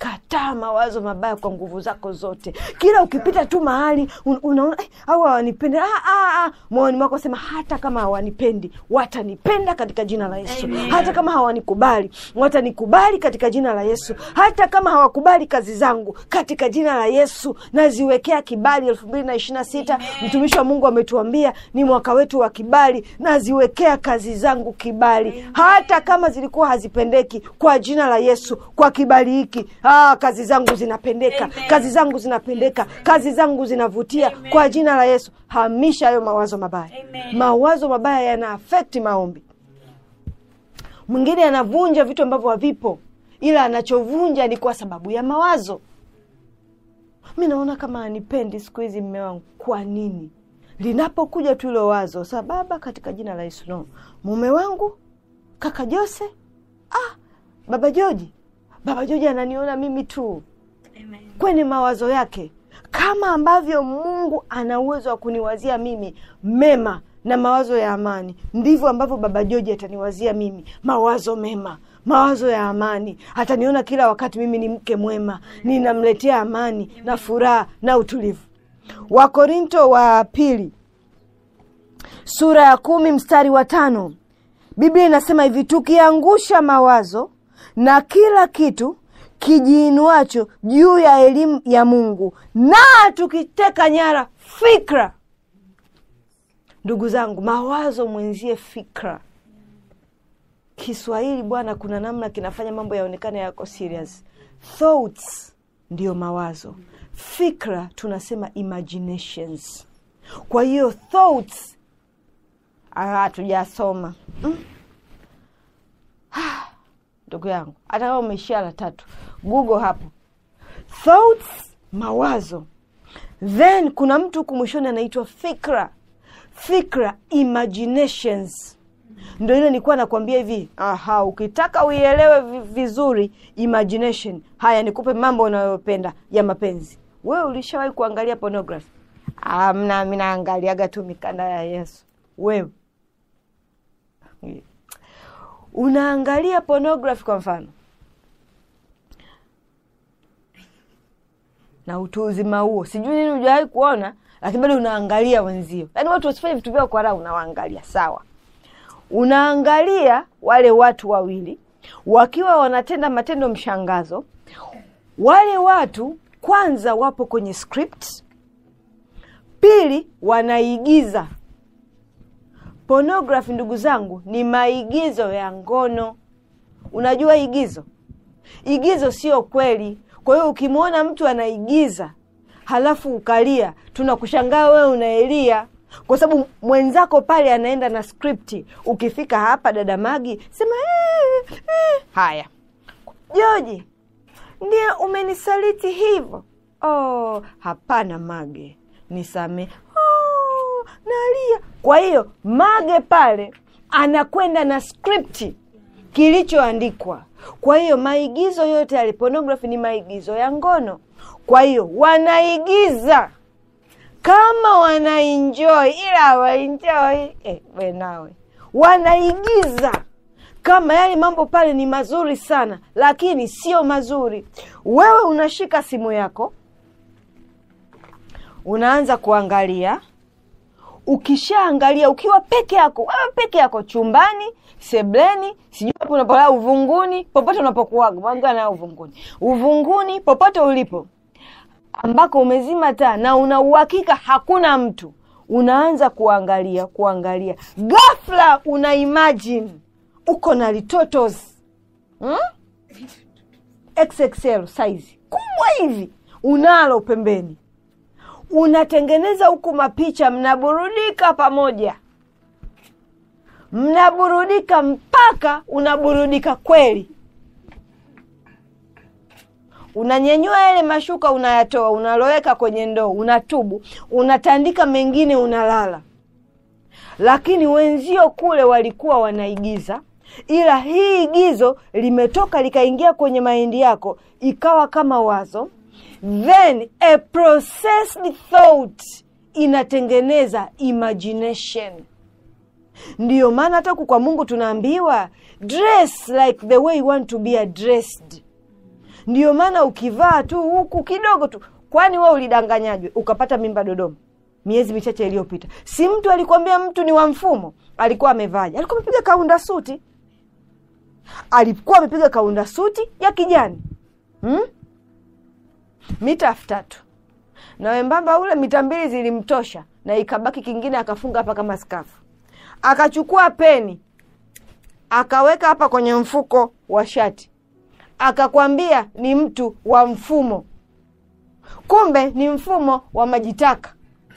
kataa mawazo mabaya kwa nguvu zako zote kila ukipita tu mahali un, unaona eh, au hawanipendi ah, ah, ah. moyoni mwako sema hata kama hawanipendi watanipenda katika jina la yesu Amen. hata kama hawanikubali watanikubali katika jina la yesu hata kama hawakubali kazi zangu katika jina la yesu naziwekea kibali elfu mbili na ishiri na sita mtumishi wa mungu ametuambia ni mwaka wetu wa kibali naziwekea kazi zangu kibali hata kama zilikuwa hazipendeki kwa jina la yesu kwa kibali hiki ah, kazi zangu zinapendeka Amen. kazi zangu zinapendeka kazi zangu zinavutia Amen. kwa jina la yesu hamisha hayo mawazo mabaya Amen. mawazo mabaya yana afekti maombi mwingine anavunja vitu ambavyo havipo ila anachovunja ni kwa sababu ya mawazo mi naona kama anipendi siku hizi mme wangu kwa nini linapokuja tu ilo wazo sa baba katika jina la yesu no mume wangu kaka jose ah, baba joji baba joji ananiona mimi tu Amen. kwenye mawazo yake kama ambavyo mungu ana uwezo wa kuniwazia mimi mema na mawazo ya amani ndivyo ambavyo baba joji ataniwazia mimi mawazo mema mawazo ya amani ataniona kila wakati mimi ni mke mwema ninamletea amani na furaha na utulivu wakorinto wa pili sura ya kumi mstari wa tano biblia inasema hivi tukiangusha mawazo na kila kitu kijiinuacho juu ya elimu ya mungu na tukiteka nyara fikra ndugu zangu mawazo mwenzie fikra kiswahili bwana kuna namna kinafanya mambo yaonekane yako serious thoughts ndiyo mawazo fikra tunasema imaginations kwa hiyo thoughts ah, hatujasoma Mm. Ah, ndugu yangu hata kama umeishia la tatu google hapo thoughts mawazo then kuna mtu huku mwishoni anaitwa fikra fikra imaginations ndo ile nilikuwa nakwambia hivi aha ukitaka uielewe vi- vizuri imagination haya nikupe mambo unayopenda ya mapenzi wewe ulishawahi kuangalia pornography amna mi naangaliaga tu mikanda ya yesu wewe unaangalia pornography kwa mfano na utu uzima huo sijui nini ujawahi kuona lakini bado unaangalia wenzio yaani watu wasifanye vitu vyao kwa raha unawaangalia sawa unaangalia wale watu wawili wakiwa wanatenda matendo mshangazo wale watu kwanza wapo kwenye script pili wanaigiza pornography ndugu zangu ni maigizo ya ngono unajua igizo igizo sio kweli kwa hiyo ukimwona mtu anaigiza halafu ukalia tunakushangaa wewe unaelia kwa sababu mwenzako pale anaenda na skripti ukifika hapa dada magi sema "Eh, eh." haya joji ndio umenisaliti hivyo oh, hapana mage nisame oh, nalia kwa hiyo mage pale anakwenda na skripti kilichoandikwa kwa hiyo maigizo yote ya pornography ni maigizo ya ngono kwa hiyo wanaigiza kama wanaenjoy ila hawaenjoy eh, we nawe wanaigiza kama yale mambo pale ni mazuri sana lakini sio mazuri wewe unashika simu yako unaanza kuangalia ukishaangalia ukiwa peke yako wewe peke yako chumbani sebleni sijui hapo unapolala uvunguni popote unapokuaga mwanga na uvunguni uvunguni popote ulipo ambako umezima taa na una uhakika hakuna mtu unaanza kuangalia kuangalia ghafla una imagine uko na litotos hmm? xxl size kubwa hivi unalo pembeni unatengeneza huku mapicha mnaburudika pamoja mnaburudika mpaka unaburudika kweli unanyenyua yale mashuka unayatoa unaloweka kwenye ndoo unatubu unatandika mengine unalala lakini wenzio kule walikuwa wanaigiza ila hii igizo limetoka likaingia kwenye mahindi yako ikawa kama wazo then a processed thought inatengeneza imagination ndiyo maana hata huku kwa mungu tunaambiwa dress like the way you want to be addressed ndio maana ukivaa tu huku kidogo tu kwani we ulidanganyajwe ukapata mimba dodoma miezi michache iliyopita si mtu alikwambia mtu ni wa mfumo alikuwa amevaja alikuwa amepiga kaunda suti alikuwa amepiga kaunda suti ya kijani hmm? mita elfu tatu na wembamba ule mita mbili zilimtosha na ikabaki kingine akafunga hapa kama skafu akachukua peni akaweka hapa kwenye mfuko wa shati akakwambia ni mtu wa mfumo kumbe ni mfumo wa majitaka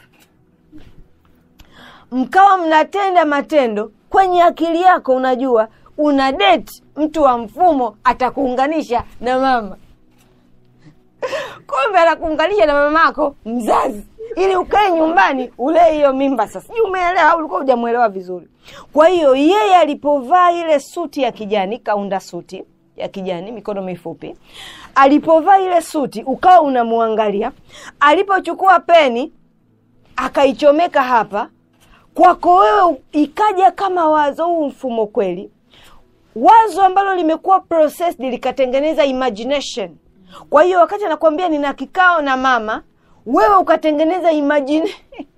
mkawa mnatenda matendo kwenye akili yako unajua una date mtu wa mfumo atakuunganisha na mama kumbe anakuunganisha na mamako mzazi ili ukae nyumbani ulee hiyo mimba sasa sijui umeelewa au ulikuwa hujamwelewa vizuri kwa hiyo yeye alipovaa ile suti ya kijani kaunda suti ya kijani mikono mifupi alipovaa ile suti ukawa unamwangalia alipochukua peni akaichomeka hapa kwako wewe ikaja kama wazo huu mfumo kweli wazo ambalo limekuwa processed likatengeneza imagination kwa hiyo wakati anakuambia nina kikao na mama wewe ukatengeneza imagine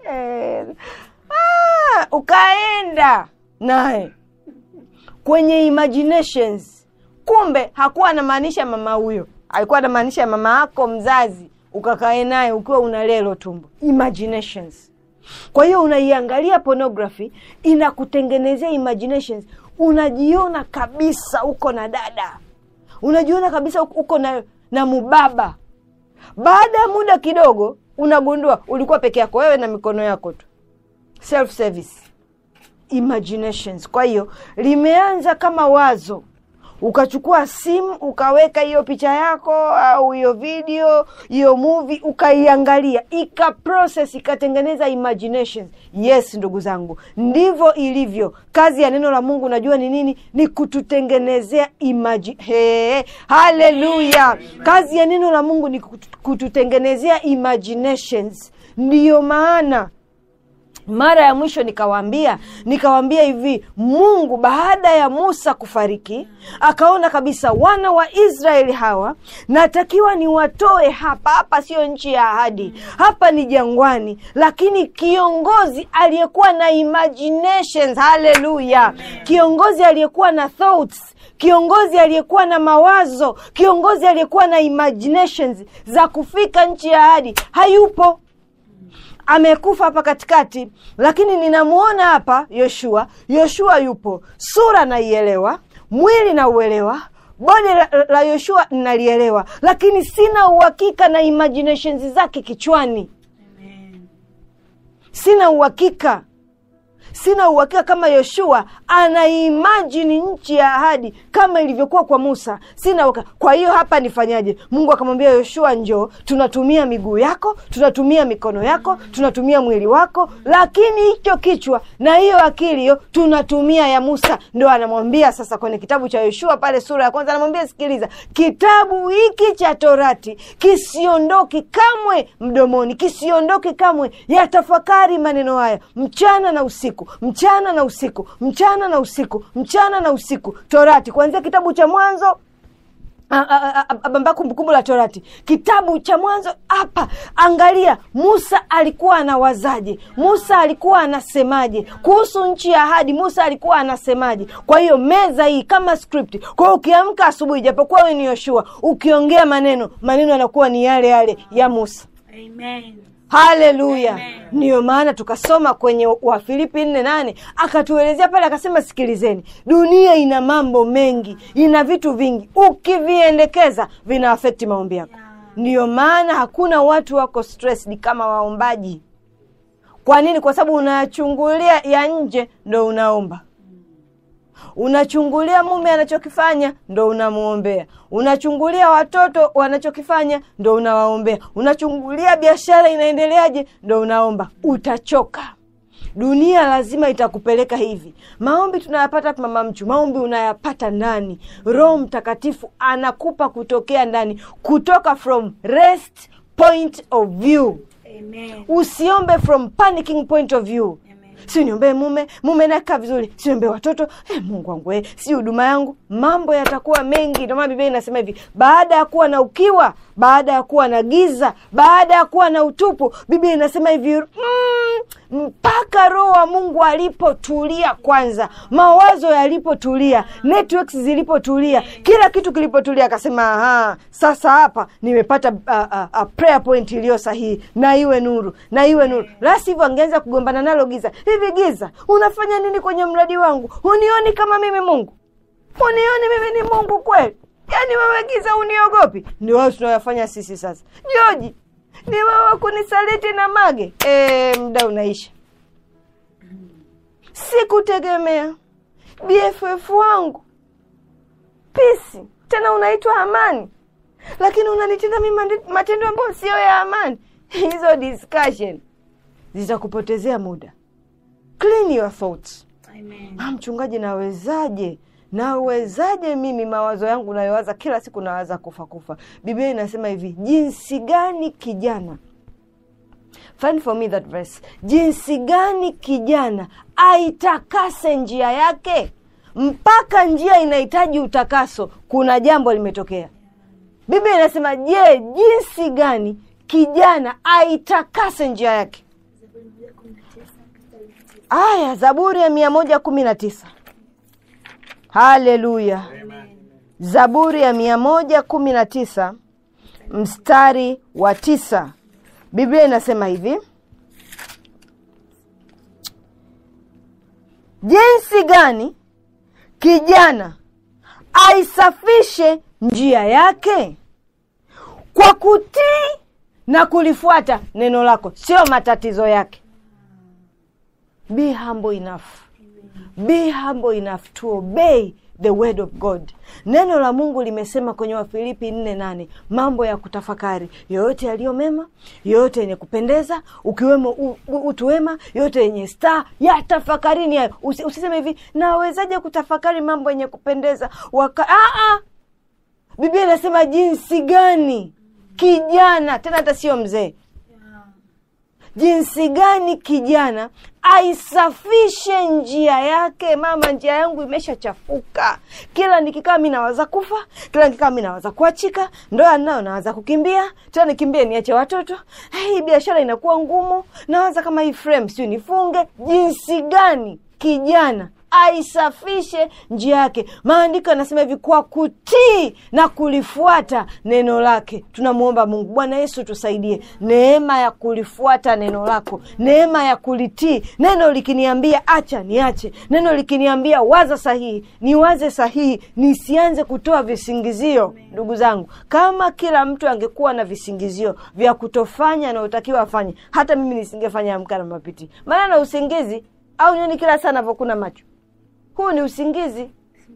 ah, ukaenda naye kwenye imaginations kumbe hakuwa anamaanisha mama huyo alikuwa anamaanisha mama yako mzazi ukakae naye ukiwa una lelo tumbo imaginations kwa hiyo unaiangalia pornography inakutengenezea imaginations unajiona kabisa uko na dada unajiona kabisa uko na na mubaba baada ya muda kidogo unagundua ulikuwa peke yako wewe na mikono yako tu self service imaginations kwa hiyo limeanza kama wazo ukachukua simu ukaweka hiyo picha yako au hiyo video hiyo movie ukaiangalia ika process ikatengeneza imaginations yes ndugu zangu ndivyo ilivyo kazi ya neno la mungu unajua ni nini ni kututengenezea imagi hey, haleluya kazi ya neno la mungu ni kutu- kututengenezea imaginations ndiyo maana mara ya mwisho nikawaambia nikawaambia hivi mungu baada ya musa kufariki akaona kabisa wana wa israeli hawa natakiwa niwatoe hapa hapa sio nchi ya ahadi hapa ni jangwani lakini kiongozi aliyekuwa na imaginations haleluya kiongozi aliyekuwa na thoughts kiongozi aliyekuwa na mawazo kiongozi aliyekuwa na imaginations za kufika nchi ya ahadi hayupo amekufa hapa katikati lakini ninamwona hapa yoshua yoshua yupo sura naielewa mwili nauelewa bodi la, la yoshua nalielewa lakini sina uhakika na imaginations zake kichwani sina uhakika sina uhakika kama yoshua anaimajini nchi ya ahadi kama ilivyokuwa kwa musa sina uhakika. kwa hiyo hapa nifanyaje mungu akamwambia yoshua njoo tunatumia miguu yako tunatumia mikono yako tunatumia mwili wako lakini hicho kichwa na hiyo akili hiyo tunatumia ya musa ndo anamwambia sasa kwenye kitabu cha yoshua pale sura ya kwanza anamwambia sikiliza kitabu hiki cha torati kisiondoki kamwe mdomoni kisiondoki kamwe yatafakari maneno haya mchana na usiku mchana na usiku mchana na usiku mchana na usiku torati kuanzia kitabu cha mwanzo amba kumbukumbu la torati kitabu cha mwanzo hapa angalia musa alikuwa anawazaje musa alikuwa anasemaje kuhusu nchi ya ahadi musa alikuwa anasemaje kwa hiyo meza hii kama script kwa hiyo ukiamka asubuhi japokuwa we ni yoshua ukiongea maneno maneno yanakuwa ni yale yale ya musa Amen. haleluya Amen. ndiyo maana tukasoma kwenye wafilipi nne nane akatuelezea pale akasema sikilizeni dunia ina mambo mengi ina vitu vingi ukiviendekeza vina afekti maombi yako ndiyo maana hakuna watu wako stressed kama waombaji kwa nini kwa sababu unayachungulia ya nje ndo unaomba unachungulia mume anachokifanya ndo unamwombea unachungulia watoto wanachokifanya ndo unawaombea unachungulia biashara inaendeleaje ndo unaomba utachoka dunia lazima itakupeleka hivi maombi tunayapata wapi, mama mchu maombi unayapata ndani roho mtakatifu anakupa kutokea ndani kutoka from rest point of view Amen. usiombe from panicking point of view Amen. si niombee mume mume nakaa vizuri si niombee watoto eh, mungu wangu eh, si huduma yangu mambo yatakuwa mengi ndio maana biblia inasema hivi baada ya kuwa na ukiwa baada ya kuwa na giza baada ya kuwa na utupu biblia inasema hivi mm, mpaka roho wa mungu alipotulia kwanza mawazo yalipotulia networks zilipotulia kila kitu kilipotulia akasema aha sasa hapa nimepata uh, uh, uh, prayer point iliyo sahihi na iwe nuru na iwe nuru lasi hivyo angeanza kugombana nalo giza hivi giza unafanya nini kwenye mradi wangu unioni kama mimi mungu unioni mimi ni mungu kweli yaani wewe giza uniogopi ndio wao tunayoyafanya sisi sasa joji ni wewe kunisaliti na mage e, mda unaisha sikutegemea bff wangu pisi tena unaitwa amani lakini unanitenda mi mandi- matendo ambayo siyo ya amani hizo discussion zitakupotezea muda clean your thoughts Amen. ah, mchungaji nawezaje nawezaje mimi mawazo yangu nayowaza kila siku nawaza kufa kufa biblia inasema hivi jinsi gani kijana find for me that verse jinsi gani kijana aitakase njia yake mpaka njia inahitaji utakaso kuna jambo limetokea biblia inasema je jinsi gani kijana aitakase njia yake aya zaburi ya mia moja kumi na tisa haleluya zaburi ya mia moja kumi na tisa mstari wa tisa biblia inasema hivi jinsi gani kijana aisafishe njia yake kwa kutii na kulifuata neno lako sio matatizo yake be humble enough be humble enough to obey the word of god neno la mungu limesema kwenye wafilipi nne nane mambo ya kutafakari yoyote yaliyo mema yoyote yenye kupendeza ukiwemo u- u- utu wema yoyote yenye staa ya tafakarini hayo Usi, usiseme hivi nawezaje kutafakari mambo yenye kupendeza waka Aa, biblia inasema jinsi gani kijana tena hata sio mzee jinsi gani kijana aisafishe njia yake mama njia yangu imeshachafuka kila nikikaa mi nawaza kufa kila nikikaa mi nawaza kuachika ndoa nayo nawaza kukimbia tena nikimbie niache watoto hii biashara inakuwa ngumu nawaza kama hii frame siu nifunge jinsi gani kijana aisafishe njia yake maandiko yanasema hivi kwa kutii na kulifuata neno lake tunamwomba mungu bwana yesu tusaidie neema ya kulifuata neno lako neema ya kulitii neno likiniambia acha niache neno likiniambia waza sahihi niwaze sahihi nisianze kutoa visingizio ndugu zangu kama kila mtu angekuwa na visingizio vya kutofanya anayotakiwa afanye hata mimi nisingefanya amka na mapiti maana na usingizi au nyoni kila saa navyokuna macho huu ni usingizi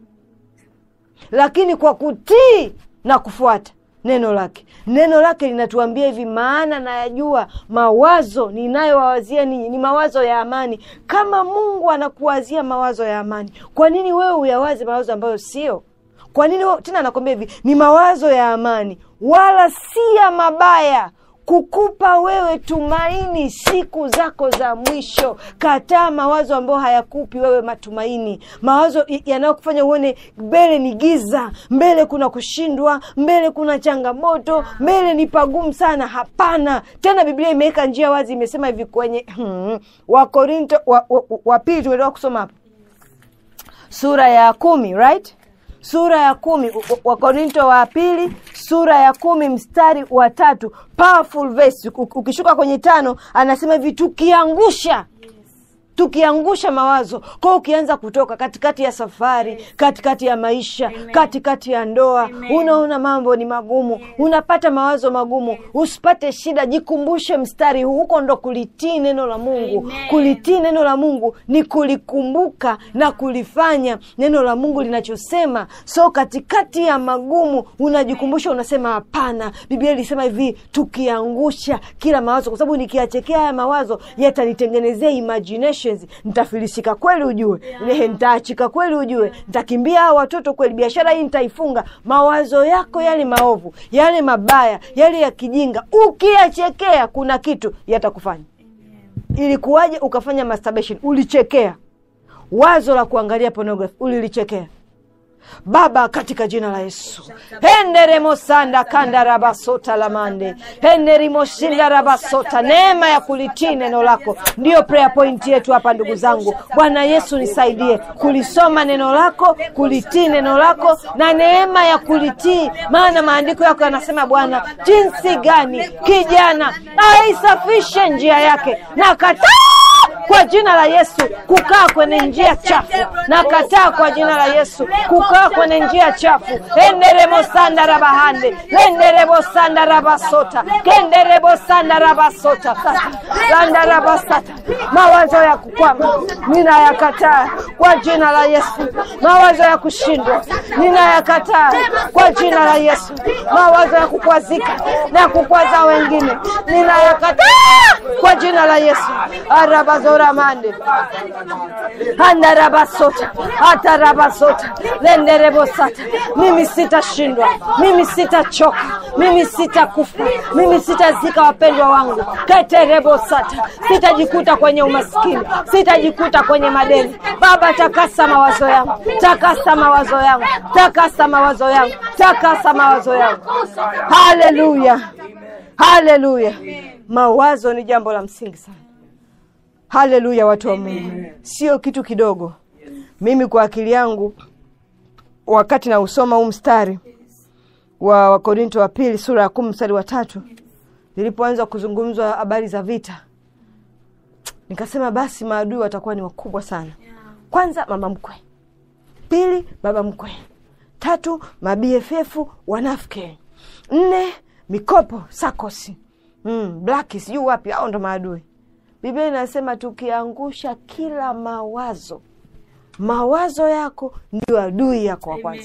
lakini kwa kutii na kufuata neno lake neno lake linatuambia hivi maana nayajua mawazo ninayowawazia ninyi ni mawazo ya amani kama mungu anakuwazia mawazo ya amani kwa nini wewe uyawazi mawazo ambayo sio kwa nini wewe- tena anakwambia hivi ni mawazo ya amani wala si ya mabaya kukupa wewe tumaini siku zako za mwisho kataa mawazo ambayo hayakupi wewe matumaini mawazo y- yanayokufanya uone mbele ni giza mbele kuna kushindwa mbele kuna changamoto mbele ni pagumu sana hapana tena biblia imeweka njia wazi imesema hivi kwenye hmm, wakorinto wa, wa, wa pili tumetoka kusoma hapo sura ya kumi right sura ya kumi U- u- wakorinto wa pili sura ya kumi mstari wa tatu powerful verse U- ukishuka kwenye tano anasema hivi tukiangusha tukiangusha mawazo kwao ukianza kutoka katikati ya safari katikati ya maisha Amen. katikati ya ndoa Amen. unaona mambo ni magumu unapata mawazo magumu usipate shida jikumbushe mstari huu huko ndo kulitii neno la mungu Amen. kulitii neno la mungu ni kulikumbuka na kulifanya neno la mungu linachosema so katikati ya magumu unajikumbusha unasema hapana biblia ilisema hivi tukiangusha kila mawazo kwa sababu nikiyachekea haya mawazo yatanitengenezea imaginations nitafilisika kweli ujue yeah. nitaachika kweli ujue nitakimbia hawa watoto kweli biashara hii nitaifunga mawazo yako yale maovu yale mabaya yale ya kijinga ukiyachekea kuna kitu yatakufanya ilikuwaje ukafanya masturbation ulichekea wazo la kuangalia pornography ulilichekea baba katika jina la yesu henderemosanda kandarabasota lamande henderimoshinda rabasota neema ya kulitii neno lako ndiyo prayer point yetu hapa ndugu zangu bwana yesu nisaidie kulisoma neno lako kulitii neno lako na neema ya kulitii maana maandiko yako yanasema bwana jinsi gani kijana aisafishe njia yake na kataa kwa jina la yesu kukaa kwenye njia chafu na kataa kwa jina la yesu kukaa kwenye njia chafu enderemosanda rabahande lenderebosanda rabasota kenderebosanda rabasota landa rabasata mawazo ya kukwama ninayakataa kwa jina la yesu mawazo ya kushindwa ninayakataa kwa jina la yesu mawazo ya kukwazika na kukwaza wengine ninayakataa kwa jina la yesu arabazora mande andarabasota atarabasota lenderebosata mimi sitashindwa mimi sitachoka mimi sitakufa mimi sitazika wapendwa wangu keterebosata sitajikuta kwenye umaskini sitajikuta kwenye madeni baba takasa mawazo yangu takasa mawazo yangu takasa mawazo yangu takasa mawazo yangu haleluya haleluya mawazo ni jambo la msingi sana haleluya watu wa mungu sio kitu kidogo mimi kwa akili yangu wakati nausoma huu mstari wa wakorinto wa pili sura ya kumi mstari wa tatu nilipoanza kuzungumzwa habari za vita nikasema basi maadui watakuwa ni wakubwa sana kwanza mama mkwe pili baba mkwe tatu mabff wanafke nne mikopo sakosi mm, blaki sijui wapi hao ndo maadui biblia inasema tukiangusha kila mawazo mawazo yako ndio adui yako wa kwanza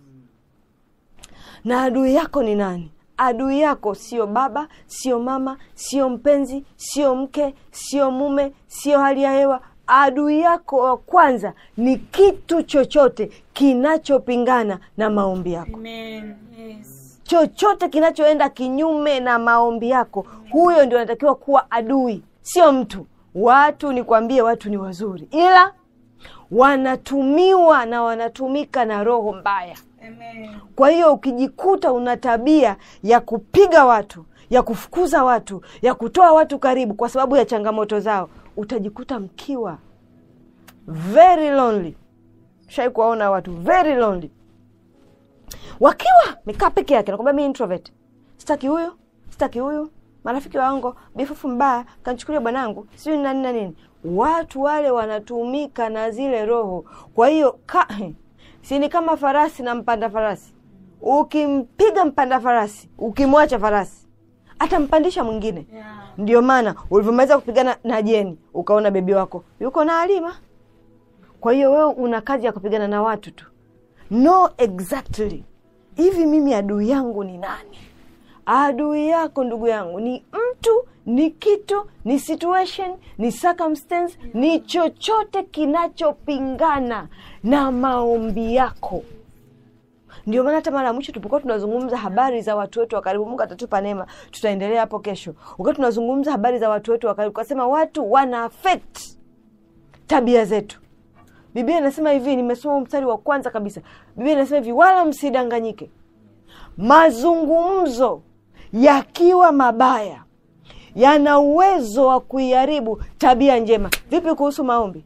na adui yako ni nani adui yako sio baba sio mama sio mpenzi sio mke sio mume sio hali ya hewa adui yako wa kwanza ni kitu chochote kinachopingana na maombi yako Amen. Yes. chochote kinachoenda kinyume na maombi yako huyo ndio anatakiwa kuwa adui sio mtu watu nikwambie watu ni wazuri ila wanatumiwa na wanatumika na roho mbaya Amen. kwa hiyo ukijikuta una tabia ya kupiga watu ya kufukuza watu ya kutoa watu karibu kwa sababu ya changamoto zao utajikuta mkiwa very lonely shai kuwaona watu very lonely wakiwa mekaa peke yake nakwambia mi introvert sitaki huyu sitaki huyu marafiki wangu bifufu mbaya kanchukulia bwanangu sijui ni nani na nini watu wale wanatumika na zile roho kwa hiyo ka, si ni kama farasi na mpanda farasi ukimpiga mpanda farasi ukimwacha farasi atampandisha mwingine Yeah. ndio maana ulivyomaliza kupigana na jeni ukaona bebi wako yuko na alima kwa hiyo wewe una kazi ya kupigana na watu tu no exactly hivi mimi adui yangu ni nani adui yako ndugu yangu ni mtu ni kitu ni situation ni circumstance ni chochote kinachopingana na maombi yako ndio maana hata mara ya mwisho tulipokuwa tunazungumza habari za watu wetu wa karibu mungu atatupa neema tutaendelea hapo kesho wakati tunazungumza habari za watu wetu wa karibu kasema watu wana affect tabia zetu biblia inasema hivi nimesoma mstari wa kwanza kabisa biblia inasema hivi wala msidanganyike mazungumzo yakiwa mabaya yana uwezo wa kuiharibu tabia njema vipi kuhusu maombi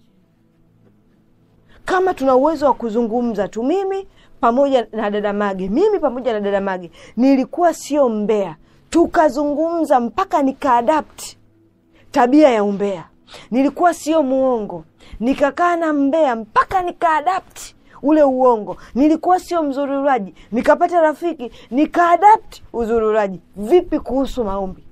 kama tuna uwezo wa kuzungumza tu mimi pamoja na dada mage mimi pamoja na dada mage nilikuwa sio mbea tukazungumza mpaka nikaadapti tabia ya umbea nilikuwa sio muongo nikakaa na mbea mpaka nikaadapti ule uongo nilikuwa sio mzururaji nikapata rafiki nikaadapti uzururaji vipi kuhusu maombi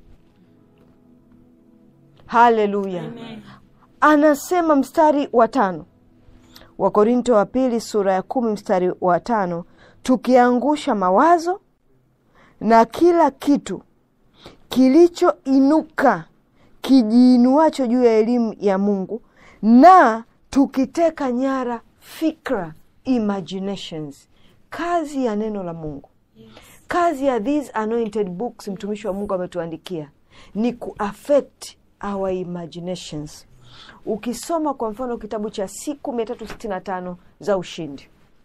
haleluya anasema mstari wa tano wakorinto wa pili sura ya kumi mstari wa tano tukiangusha mawazo na kila kitu kilichoinuka kijiinuacho juu ya elimu ya mungu na tukiteka nyara fikra imaginations kazi ya neno la mungu kazi ya these anointed books mtumishi wa mungu ametuandikia ni kuaffect our imaginations ukisoma kwa mfano kitabu cha siku mia tatu sitini na tano za ushindi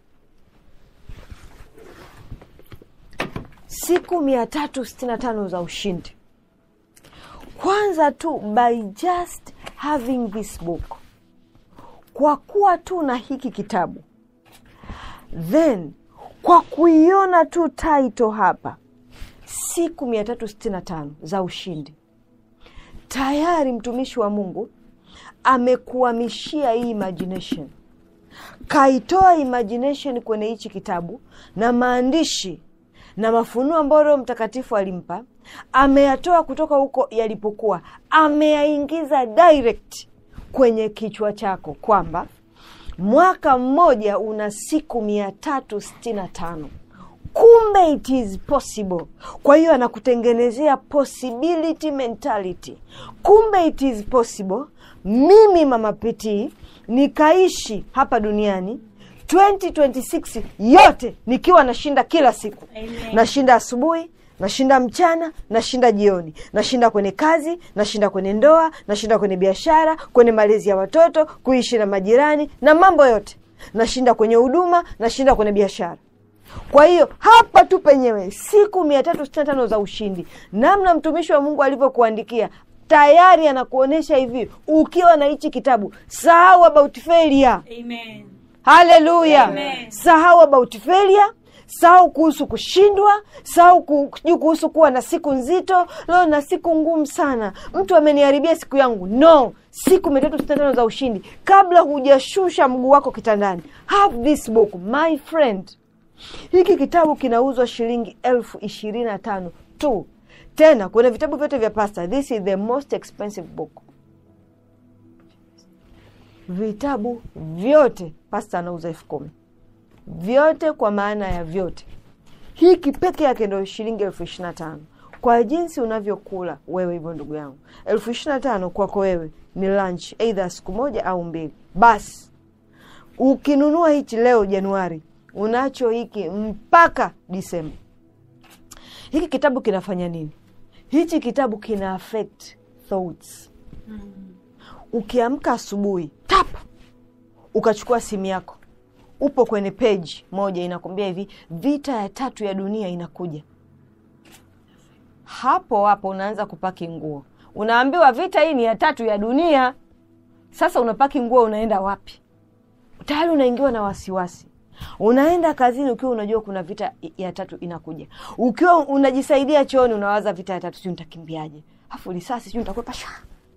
siku mia tatu sitini na tano za ushindi kwanza tu by just having this book kwa kuwa tu na hiki kitabu then kwa kuiona tu title hapa siku mia tatu sitini na tano za ushindi tayari mtumishi wa mungu amekuhamishia hii imagination kaitoa imagination kwenye hichi kitabu na maandishi na mafunuo ambayo roho mtakatifu alimpa ameyatoa kutoka huko yalipokuwa ameyaingiza direct kwenye kichwa chako kwamba mwaka mmoja una siku mia tatu sitini na tano kumbe it is possible kwa hiyo anakutengenezea possibility mentality kumbe it is possible mimi mama pitii nikaishi hapa duniani 2026 yote nikiwa nashinda kila siku Amen. nashinda asubuhi nashinda mchana nashinda jioni nashinda kwenye kazi nashinda kwenye ndoa nashinda kwenye biashara kwenye malezi ya watoto kuishi na majirani na mambo yote nashinda kwenye huduma nashinda kwenye biashara kwa hiyo hapa tu penyewe siku mia tatu sitini na tano za ushindi namna mtumishi wa mungu alivyokuandikia tayari anakuonyesha hivi ukiwa na hichi kitabu sahau about failure Amen. haleluya Amen. sahau about failure sahau kuhusu kushindwa sahau ku- sijui kuhusu kuwa na siku nzito leo na siku ngumu sana mtu ameniharibia siku yangu no siku mia tatu sitini na tano za ushindi kabla hujashusha mguu wako kitandani have this book my friend hiki kitabu kinauzwa shilingi elfu ishirini na tano tu tena kwenye vitabu vyote vya pasta this is the most expensive book vitabu vyote pasta anauza elfu kumi vyote kwa maana ya vyote hiki peke yake ndo shilingi elfu ishiri na tano kwa jinsi unavyokula wewe hivyo ndugu yangu elfu ishiri na tano kwako wewe ni lunch eidha siku moja au mbili basi ukinunua hichi leo januari unacho hiki mpaka disemba hiki kitabu kinafanya nini hichi kitabu kina affect thoughts ukiamka asubuhi tap ukachukua simu yako upo kwenye peji moja inakwambia hivi vita ya tatu ya dunia inakuja hapo hapo unaanza kupaki nguo unaambiwa vita hii ni ya tatu ya dunia sasa unapaki nguo unaenda wapi tayari unaingiwa na wasiwasi unaenda kazini ukiwa unajua kuna vita ya tatu inakuja ukiwa unajisaidia chooni unawaza vita ya tatu siu nitakimbiaje afu risasi siu nitakwepa sha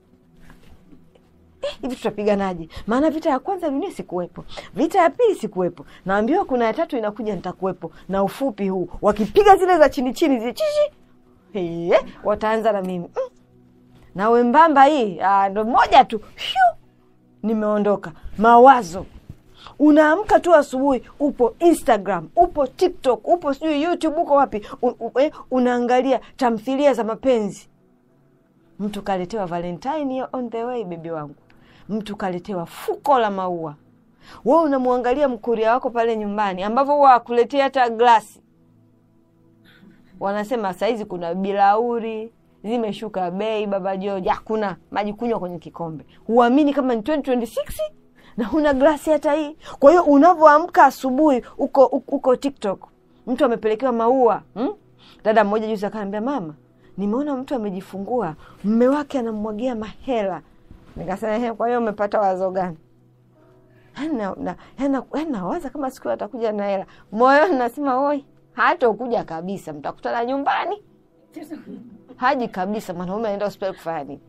Eh, hivi tutapiganaje maana vita ya kwanza dunia sikuwepo vita ya pili sikuwepo naambiwa kuna ya tatu inakuja nitakuwepo na ufupi huu wakipiga zile za chini chini zile chichi eh, wataanza na mimi mm. na wembamba hii ah, ndo moja tu Shuu! nimeondoka mawazo unaamka tu asubuhi upo instagram upo tiktok upo sijui youtube uko wapi u, u, eh, unaangalia tamthilia za mapenzi mtu kaletewa valentine on the way bebi wangu mtu kaletewa fuko la maua we unamwangalia mkuria wako pale nyumbani ambavyo huwa akuletea hata glasi wanasema sahizi kuna bilauri zimeshuka bei baba joji hakuna maji kunywa kwenye kikombe huamini kama ni 2026 na huna glasi hata hii kwa hiyo unavyoamka asubuhi uko uko tiktok mtu amepelekewa maua hmm? dada mmoja juzi akaniambia mama nimeona mtu amejifungua mme wake anamwagia mahela nikasema "Ehe, kwa hiyo umepata wazo gani Yaani na- na- yaani na- yaani nawaza kama siku hiyo atakuja na hela moyoni nasema oi hata ukuja kabisa mtakutana nyumbani haji kabisa mwanaume anaenda hospitali kufanya nini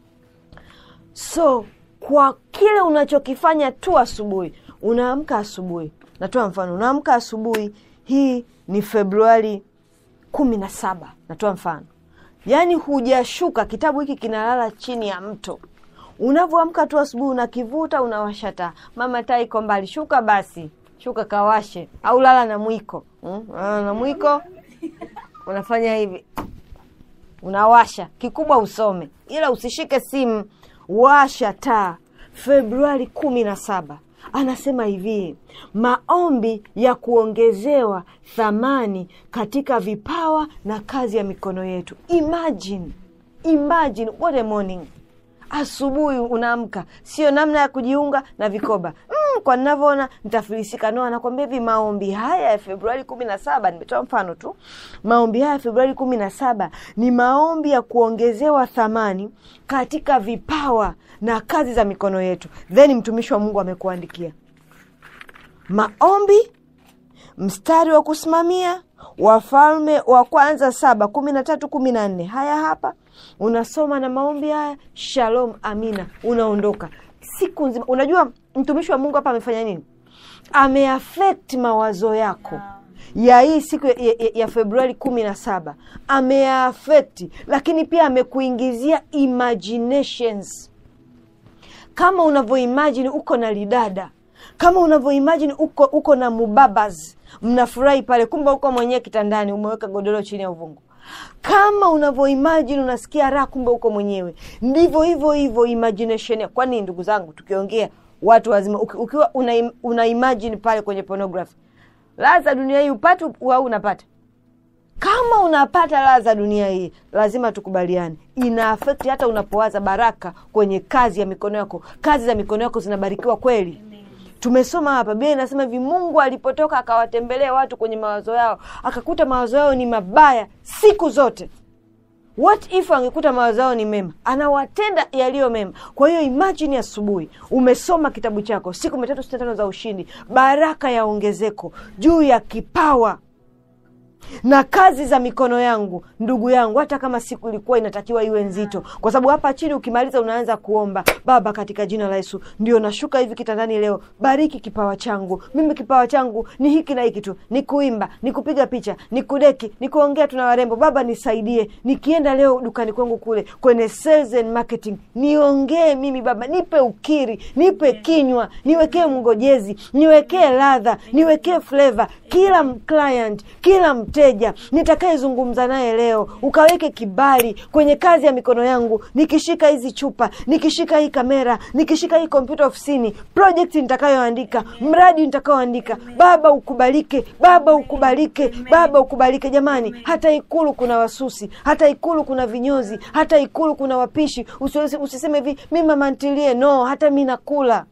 so kwa kile unachokifanya tu asubuhi unaamka asubuhi natoa mfano unaamka asubuhi hii ni februari kumi na saba natoa mfano yaani hujashuka kitabu hiki kinalala chini ya mto unavyoamka tu asubuhi unakivuta unawasha taa mama taa iko mbali shuka basi shuka kawashe au lala na mwiko mm? lala na mwiko unafanya hivi unawasha kikubwa usome ila usishike simu washa taa februari kumi na saba anasema hivi maombi ya kuongezewa thamani katika vipawa na kazi ya mikono yetu imagine imagine what a morning asubuhi unaamka sio namna ya kujiunga na vikoba mm, kwa ninavyoona nitafilisika no anakwambia hivi maombi haya ya februari kumi na saba nimetoa mfano tu maombi haya ya februari kumi na saba ni maombi ya kuongezewa thamani katika vipawa na kazi za mikono yetu then mtumishi wa mungu amekuandikia maombi mstari wa kusimamia wafalme wa kwanza saba kumi na tatu kumi na nne haya hapa unasoma na maombi haya shalom amina unaondoka siku nzima unajua mtumishi wa mungu hapa amefanya nini ameafekti mawazo yako ya hii siku ya, ya, ya februari kumi na saba ameyaafekti lakini pia amekuingizia imaginations kama unavyoimajini uko na lidada kama unavyoimajini uko uko na mubabas mnafurahi pale kumbe uko mwenyewe kitandani umeweka godoro chini ya uvungu kama unavyoimajini unasikia raha kumbe uko mwenyewe ndivyo hivyo hivyo imagination ya kwani ndugu zangu tukiongea watu wazima uki- ukiwa una, una imagine pale kwenye pornography raha za dunia hii upate au unapata kama unapata raha za dunia hii lazima tukubaliane ina afekti hata unapowaza baraka kwenye kazi ya mikono yako kazi za mikono yako zinabarikiwa kweli tumesoma hapa biblia inasema hivi mungu alipotoka akawatembelea watu kwenye mawazo yao akakuta mawazo yao ni mabaya siku zote what if angekuta mawazo yao ni mema anawatenda yaliyo mema kwa hiyo imajini asubuhi umesoma kitabu chako siku mia tatu sitini na tano za ushindi baraka ya ongezeko juu ya kipawa na kazi za mikono yangu ndugu yangu hata kama siku ilikuwa inatakiwa iwe nzito kwa sababu hapa chini ukimaliza unaanza kuomba baba katika jina la yesu ndio nashuka hivi kitandani leo bariki kipawa changu mimi kipawa changu ni hiki na hiki tu ni kuimba ni kupiga picha ni kudeki ni kuongea tuna warembo baba nisaidie nikienda leo dukani kwangu kule kwenye sales and marketing niongee mimi baba nipe ukiri nipe kinywa niwekee mngojezi niwekee ladha niwekee flavor kila m- client kila mteja nitakayezungumza naye leo ukaweke kibali kwenye kazi ya mikono yangu nikishika hizi chupa nikishika hii kamera nikishika hii kompyuta ofisini project nitakayoandika mradi nitakayoandika baba ukubalike baba ukubalike baba ukubalike jamani hata ikulu kuna wasusi hata ikulu kuna vinyozi hata ikulu kuna wapishi Usiwezi- usiseme hivi mi mama ntilie no hata mi nakula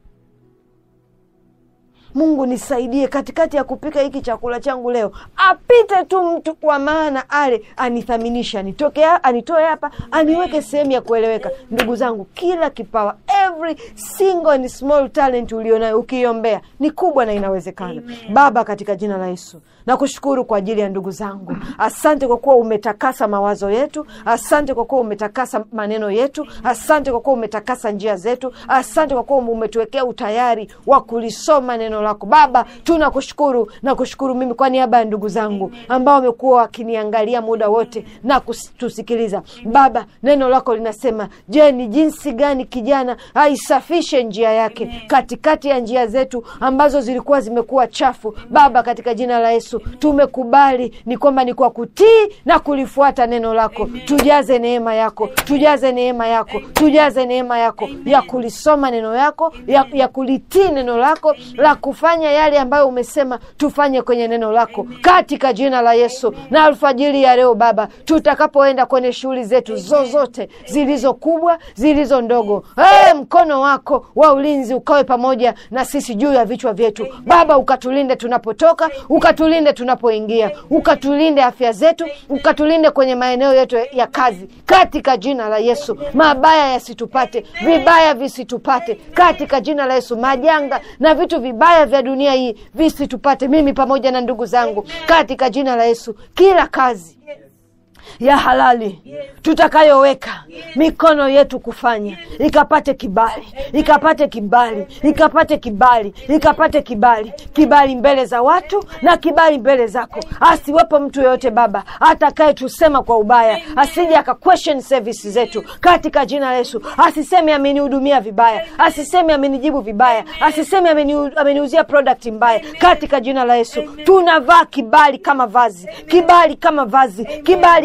mungu nisaidie katikati ya kupika hiki chakula changu leo apite tu mtu wa maana ale anithaminishe anitoke ha- anitoe hapa aniweke sehemu ya kueleweka ndugu zangu kila kipawa every single and small talent ulionayo ukiiombea ni kubwa na inawezekana baba katika jina la yesu nakushukuru kwa ajili ya ndugu zangu asante kwa kuwa umetakasa mawazo yetu asante kwa kuwa umetakasa maneno yetu asante kwa kuwa umetakasa njia zetu asante kwa kuwa umetuwekea utayari wa kulisoma neno lako baba tunakushukuru na kushukuru mimi kwa niaba ya ndugu zangu ambao wamekuwa wakiniangalia muda wote na kutusikiliza baba neno lako linasema je ni jinsi gani kijana aisafishe njia yake katikati ya njia zetu ambazo zilikuwa zimekuwa chafu baba katika jina la yesu tumekubali ni kwamba ni kwa kutii na kulifuata neno lako tujaze neema yako tujaze neema yako tujaze neema yako ya kulisoma neno yako ya, ya kulitii neno lako la kufanya yale ambayo umesema tufanye kwenye neno lako katika jina la yesu na alfajiri ya leo baba tutakapoenda kwenye shughuli zetu zozote zilizo kubwa zilizo ndogo hey, mkono wako wa ulinzi ukawe pamoja na sisi juu ya vichwa vyetu baba ukatulinde tunapotoka ukatulinde tunapoingia ukatulinde afya zetu ukatulinde kwenye maeneo yetu ya kazi katika jina la yesu mabaya yasitupate vibaya visitupate katika jina la yesu majanga na vitu vibaya vya dunia hii visitupate mimi pamoja na ndugu zangu katika jina la yesu kila kazi ya halali tutakayoweka mikono yetu kufanya ikapate kibali ikapate kibali ikapate kibali ikapate kibali kibali mbele za watu na kibali mbele zako asiwepo mtu yoyote baba atakaye tusema kwa ubaya asije aka question service zetu katika jina la yesu asiseme amenihudumia vibaya asiseme amenijibu vibaya asiseme ameni- ameniuzia product mbaya katika jina la yesu tunavaa kibali kama vazi kibali kama vazi kibali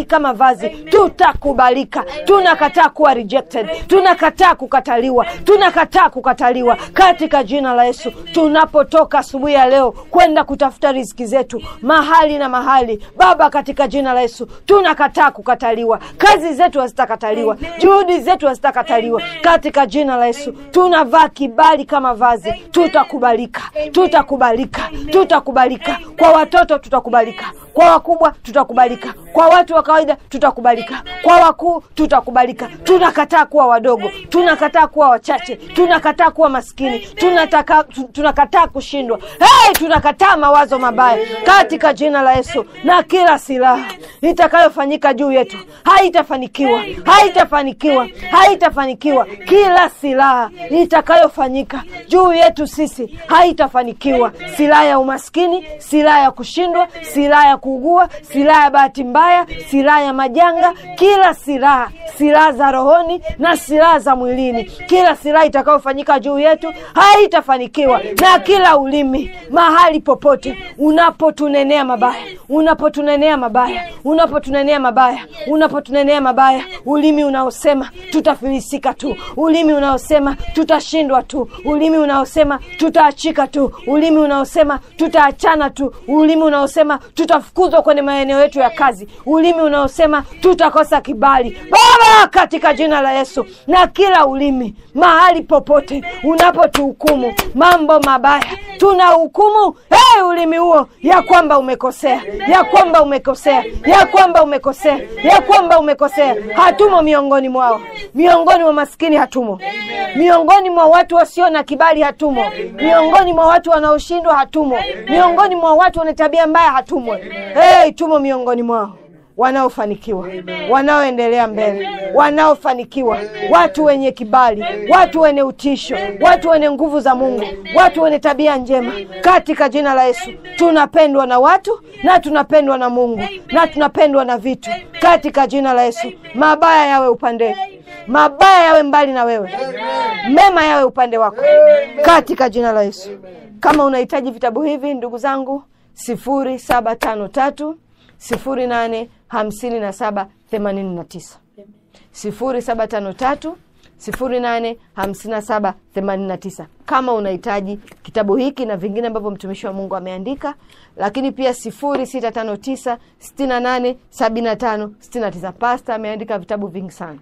kama vazi tutakubalika tunakataa kuwa rejected tunakataa kukataliwa tunakataa kukataliwa katika jina la yesu tunapotoka asubuhi ya leo kwenda kutafuta riziki zetu mahali na mahali baba katika jina la yesu tunakataa kukataliwa kazi zetu hazitakataliwa juhudi zetu hazitakataliwa katika jina la yesu tunavaa kibali kama vazi tutakubalika tutakubalika tutakubalika kwa watoto tutakubalika kwa wakubwa tutakubalika kwa watu wa kawaida tutakubalika kwa wakuu tutakubalika tunakataa kuwa wadogo tunakataa kuwa wachache tunakataa kuwa maskini tunataka, tu- tunakataa kushindwa hey, tunakataa mawazo mabaya katika jina la yesu na kila silaha itakayofanyika juu yetu haitafanikiwa haitafanikiwa haitafanikiwa kila silaha itakayofanyika juu yetu sisi haitafanikiwa silaha ya umaskini silaha ya kushindwa silaha ya kuugua silaha ya bahati mbaya silaha ya majanga kila silaha silaha za rohoni na silaha za mwilini kila silaha itakayofanyika juu yetu haitafanikiwa na kila ulimi mahali popote unapotunenea mabaya unapotunenea mabaya unapotunenea mabaya unapotunenea mabaya ulimi unaosema tutafilisika tu ulimi unaosema tutashindwa tu ulimi unaosema tutaachika tu ulimi unaosema tutaachana tu ulimi unaosema tutafukuzwa kwenye maeneo yetu ya kazi ulimi unaosema tutakosa kibali baba katika jina la yesu na kila ulimi mahali popote unapotuhukumu mambo mabaya tuna hukumu hey, ulimi huo ya kwamba umekosea ya kwamba umekosea ya kwamba umekosea ya kwamba umekosea hatumo miongoni mwao miongoni mwa maskini hatumo miongoni mwa watu wasio na kibali hatumo miongoni mwa watu wanaoshindwa hatumo miongoni mwa watu wenye tabia mbaya hatumo hey, tumo miongoni mwao wanaofanikiwa wanaoendelea mbele wanaofanikiwa watu wenye kibali watu wenye utisho watu wenye nguvu za mungu watu wenye tabia njema katika jina la yesu tunapendwa na watu na tunapendwa na mungu na tunapendwa na vitu katika jina la yesu mabaya yawe upande mabaya yawe mbali na wewe mema yawe upande wako katika jina la yesu kama unahitaji vitabu hivi ndugu zangu sifuri saba tano tatu sifuri nane hamsini na saba themanini na tisa sifuri saba tano tatu sifuri nane hamsini na saba themanini na tisa kama unahitaji kitabu hiki na vingine ambavyo mtumishi wa mungu ameandika lakini pia sifuri sita tano tisa sitini na nane sabini na tano sitini na tisa pasta ameandika vitabu vingi sana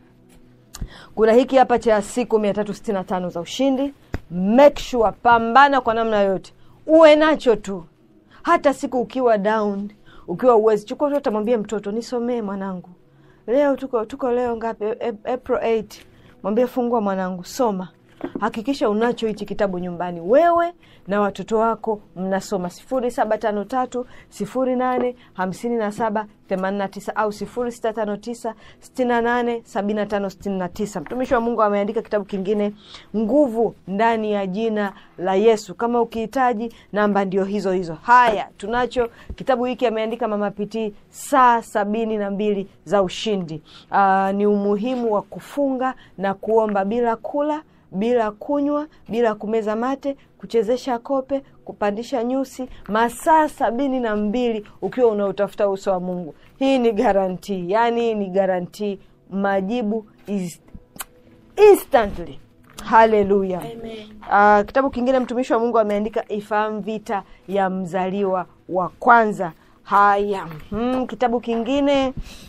kuna hiki hapa cha siku mia tatu sitini na tano za ushindi make sure pambana kwa namna yoyote uwe nacho tu hata siku ukiwa down ukiwa uwezi chukua tu utamwambia mtoto nisomee mwanangu leo tuko tuko leo ngapi A- april 8 mwambie fungua mwanangu soma hakikisha unacho hichi kitabu nyumbani wewe na watoto wako mnasoma sifuri saba tano tatu sifuri nane hamsini na saba themanini na tisa au sifuri sita tano tisa sitini na nane sabini na tano sitini na tisa mtumishi wa mungu ameandika kitabu kingine nguvu ndani ya jina la yesu kama ukihitaji namba ndio hizo hizo haya tunacho kitabu hiki ameandika mama pitii saa sabini na mbili za ushindi Aa, ni umuhimu wa kufunga na kuomba bila kula bila kunywa bila kumeza mate kuchezesha kope kupandisha nyusi masaa sabini na mbili ukiwa unautafuta uso wa mungu hii ni garantii yaani ni garantii majibu is instantly haleluya uh, kitabu kingine mtumishi wa mungu ameandika ifahamu vita ya mzaliwa wa kwanza haya mm, kitabu kingine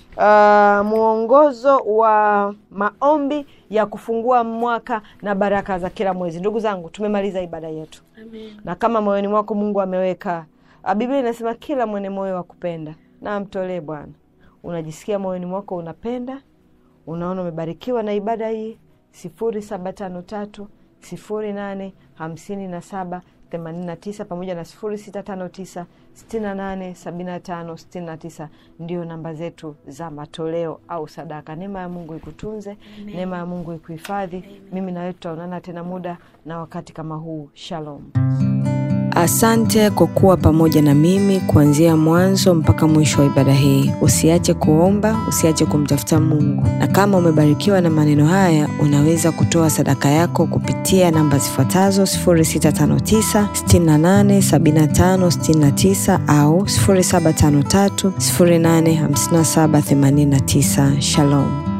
uh, mwongozo wa maombi ya kufungua mwaka na baraka za kila mwezi ndugu zangu tumemaliza ibada yetu Amen. na kama moyoni mwako mungu ameweka ah, biblia inasema kila mwenye moyo wa kupenda na amtolee bwana unajisikia moyoni mwako unapenda unaona umebarikiwa na ibada hii sifuri saba tano tatu sifuri nane hamsini na saba themanini na tisa pamoja na sifuri sita tano tisa sitini na nane sabini na tano sitini na tisa ndio namba zetu za matoleo au sadaka neema ya mungu ikutunze neema ya mungu ikuhifadhi mimi nawe tutaonana tena muda na wakati kama huu shalom Asante kwa kuwa pamoja na mimi kuanzia mwanzo mpaka mwisho wa ibada hii. Usiache kuomba, usiache kumtafuta Mungu, na kama umebarikiwa na maneno haya, unaweza kutoa sadaka yako kupitia namba zifuatazo 0659 68 75 69 au 0753 085789. Shalom.